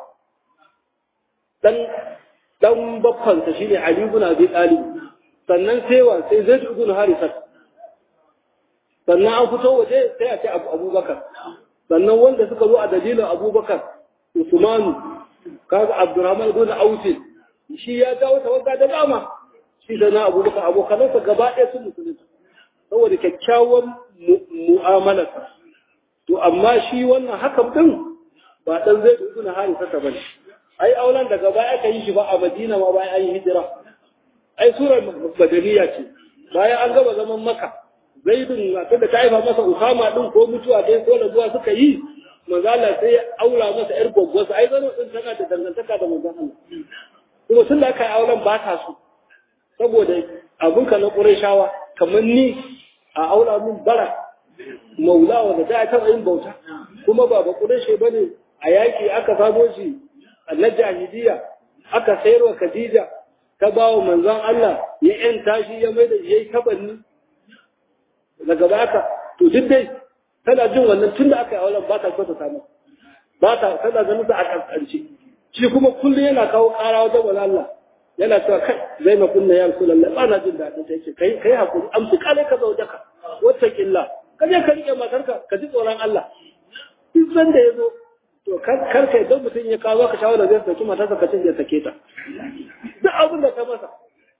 dan dan babban sa shine Ali ibn Abi Talib sannan sai wa sai Zaid ibn Harisa sannan an fito waje sai a ce Abubakar sannan wanda suka zo a dalilin Abubakar Usmanu kaga Abdurrahman ibn Auf shi ya dawo tawagga da dama shi da na abubakar abokanansa gaba ɗaya sun musulunta saboda kyakkyawan mu'amalarsa to amma shi wannan hakan din ba dan zai dubu na hari sata bane ai aulan daga baya aka yi shi ba a Madina ma bayan an yi hijira ai surar badaniya ce bayan an gaba zaman maka zaidun matar da ta haifa masa usama din ko mutuwa dai ko rabuwa suka yi manzala sai ya aura masa yar gwaggwarsa ai zano din tana da dangantaka da manzon Allah kuma tun da aka yi auren ba ta so saboda abinka na ƙurashawa kamar ni a aura min bara maula wanda ta taɓa yin bauta kuma ba ba ƙurashe ba ne a yaƙi aka samo shi na jahiliya aka sayar wa khadija ta ba wa manzon Allah ya ‘yan tashi ya mai da ya yi tabanni daga baka to duk dai tana jin wannan tun da aka yi auren ba ta so ta samu ba ta tana ganin sa a ƙasƙance shi kuma kullum yana kawo ƙara wajen wani Allah yana cewa kai zai na kunna ya rasu lallai ba na jin daɗin ta yake kai kai hakuri amsi kale ka zauje ka wata killa ka je ka rike matarka ka ji tsoron Allah duk san da ya zo to kar ka idan mutum ya kawo ka shawara zai saki matarsa ka cin ya sake ta duk abin da ta masa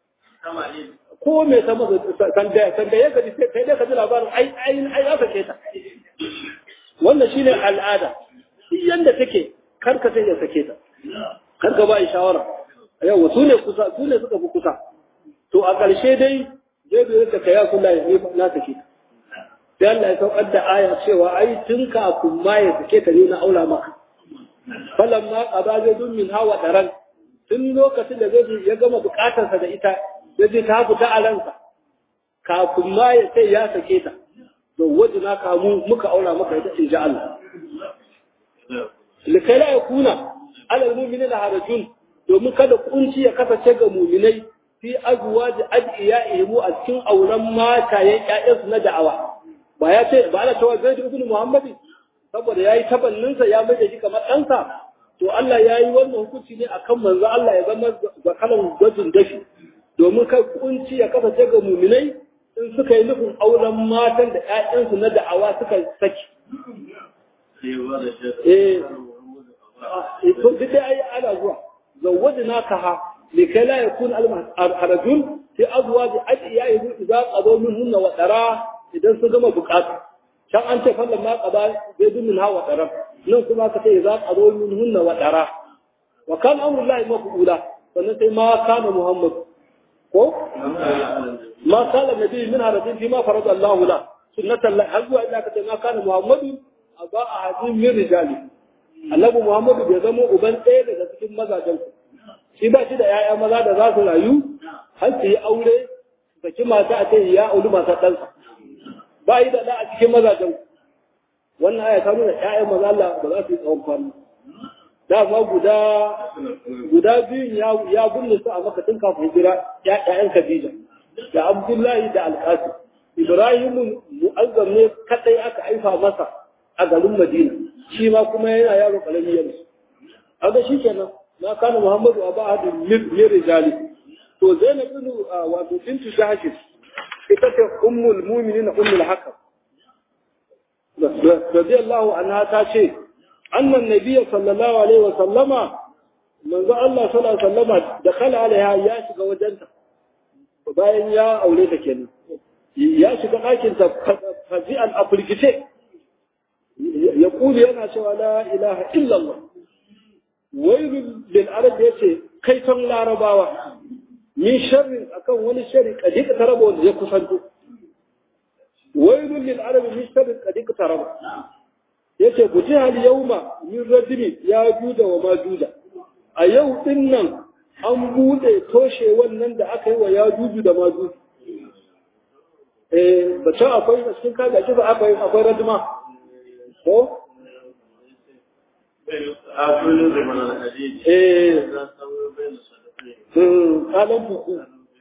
ko me ta masa sanda sanda ya gaji sai dai ka ji labarin ai ai ai ya sake ta wannan shine al'ada duk yanda take kar ka ya sake ta kar ka ba shawara yau su ne kusa su ne suka fi kusa to a ƙarshe dai zai bai rika kaya kula ya na sake ta sai Allah ya saukar da aya cewa ai tun kafin ma ya sake ta ne na aula maka falan ma qada zai dun min hawa daran tun lokacin da zai ya gama bukatarsa da ita ya je ta fita a ransa kafin ma ya sai ya sake ta to wajina kamu muka aula maka ita in ji Allah likai la yakuna alal mu'minina harajun domin kada kunci ya kasance ga muminai fi azwaji adiyaihim a cikin auren matayen ƴaƴansu na da'awa ba ya ce ba ana cewa zai ibn muhammadi saboda yayi tabannin sa ya mai shi kamar ɗansa to Allah yayi wannan hukunci ne akan manzo Allah ya zama zakalan gwajin dafi domin kai kunci ya kasance ga muminai in suka yi nufin auren matan da ƴaƴansu na da'awa suka saki eh to duk dai ana zuwa زوجناكها لكي لا يكون الرجل في أزواج أدعيائه إذا قضوا منهن وترى إذا سجم بقاتا شان أنت فلما قضى بيد منها وترى نن كما كتي إذا قضوا منهن وترى wa kan amrullahi maf'ula sannan sai ma kana muhammad ko ma kana nabi min harajin fi ma farada Allah la sunnatan la har zuwa ina kace ma kana muhammadu aba ahadin min rijali annabi muhammadu bai zama uban ɗaya daga cikin mazajen shi ba shi da 'ya'ya maza da za su rayu har su yi aure saki mata a ce ya auri masu ɗansa ba yi da ɗa a cikin mazajen wannan aya ta nuna ƴaƴan maza Allah ba za su yi tsawon kwana dama guda guda biyun ya ya bunne su a maka tun kafin hijira ƴaƴan Khadija da Abdullahi da Alqasim Ibrahim mu'azzam ne kadai aka aifa masa a garin Madina shi ma kuma yana yaro karami yanzu aga shikenan na kana Muhammadu aba hadin min rijali to Zainab bin wato bintu Jahsh ita ce ummul mu'minin ummul hakam radiyallahu anha ta ce annan nabiyyi sallallahu alaihi wa sallama manzo Allah sallallahu alaihi wa sallama da kala alaiha ya shiga wajenta bayan ya aure ta kenan ya shiga ɗakin ta fazi'an afirkice ya kuli yana cewa la ilaha illallah wailul lil arab yace kai ton larabawa min sharrin akan wani sharri kadi ka taraba wanda ya kusanto wailul lil arab min sharrin kadi ka taraba yace guji hal yauma min radimi ya juda wa ma juda a yau din nan an bude toshe wannan da aka yi wa ya juju da ma juju eh ba ta akwai a cikin kaga kifa akwai akwai radima ko eh kalan fuku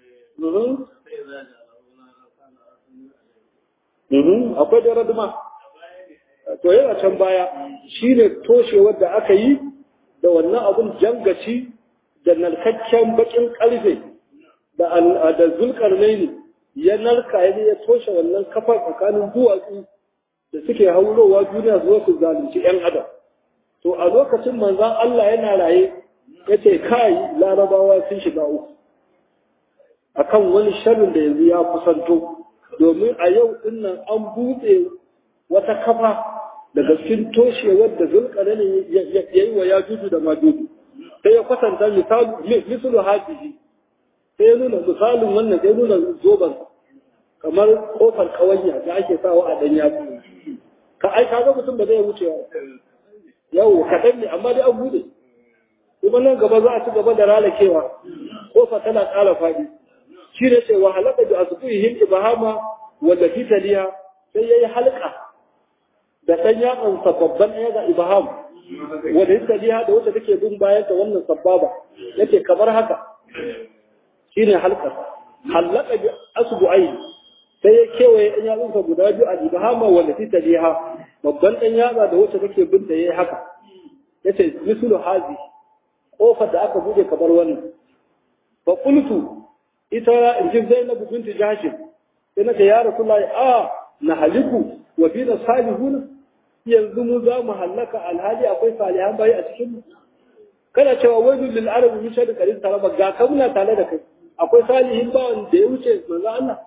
akwai da raduma to yana can baya shine toshewar da aka yi da wannan abun jangaci da narkakken bakin karfe da da zulkarnaini ya narka ya ya toshe wannan kafar tsakanin duwatsu da suke haurowa duniya zuwa su zalunci yan adam to a lokacin manzan Allah yana raye ya ce kai larabawa sun shiga uku akan wani sharrin da yanzu ya kusanto domin a yau dinnan an buɗe wata kafa daga cikin toshewar da zulkarani ya yi wa yajuju da majuju sai ya kwatanta misalu hajihi sai ya nuna misalin wannan sai nuna zoban kamar kofar kawanya da ake sawa a dan yatsu ka ai kaga mutum ba zai wuce yau kaɗan ne amma dai an buɗe kuma nan gaba za a ci gaba da ralakewa kofa tana ƙara faɗi shi ne ce wa halaka da asbuhihim ibahama wanda fi taliya sai yayi halka da ɗan yatsan babban ɗaya ga ibaham wanda fi taliya da wacce take bin bayan ta wannan sababa yake kamar haka shine halkar halaka bi asbu'ai sai ya kewaye ɗan yatsunsa guda biyu a ibahama wanda fi taliya babban ɗan yatsa da wacce take bin ta yayi haka yace mislu hazi kofar da aka bude kamar wannan fa qultu ita injin Zainab bint Jahsh sai nace ya Rasulullahi a na haliku wa fina salihun yanzu mu za mu halaka alhali akwai salihan bayi a cikin mu kana cewa wajul lil arab min shadi qarin taraba ga ka muna tare da kai akwai salihin ba wanda ya wuce manzo Allah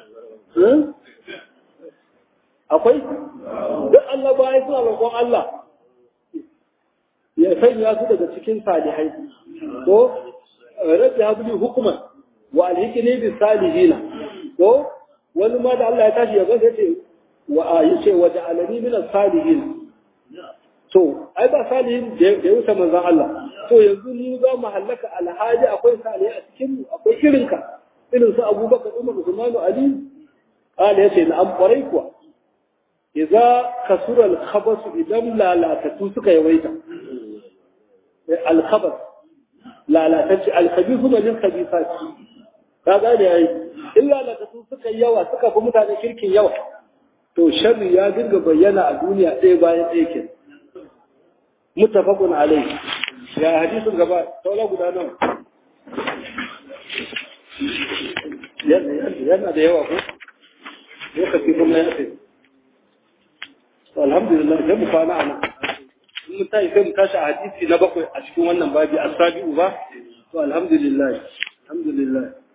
akwai duk Allah bayi suna roƙon Allah ya sanya su daga cikin salihai ko rabbi habli hukman wa alhikni bis salihina ko wani ma da Allah ya tashi ya ga sai wa yace wa ja'alani min as-salihin to ai ba salihin da ya wuce manzon Allah to yanzu mu za mu halaka alhaji akwai salihai a cikin mu akwai irinka irin su Abubakar Umar Usman Ali qala yace na an kwarai kuwa idza kasura al-khabas idan lalatatu suka yawaita al-khabas lalatacce al-khabithu min khabithat ka gane yayi illa lalatatu suka yawa suka fi mutane kirkin yawa to sharri ya dinga bayyana a duniya ɗaya bayan ɗaya ke muttafaqun alayhi ya hadisin gaba saula guda nawa yana da yawa ko lokaci kuma ya ce alhamdulillah sai mu kwana ana in mun tashi sai mu tashi a hadisi na bakwai a cikin wannan babi as-sabi'u ba to alhamdulillah alhamdulillah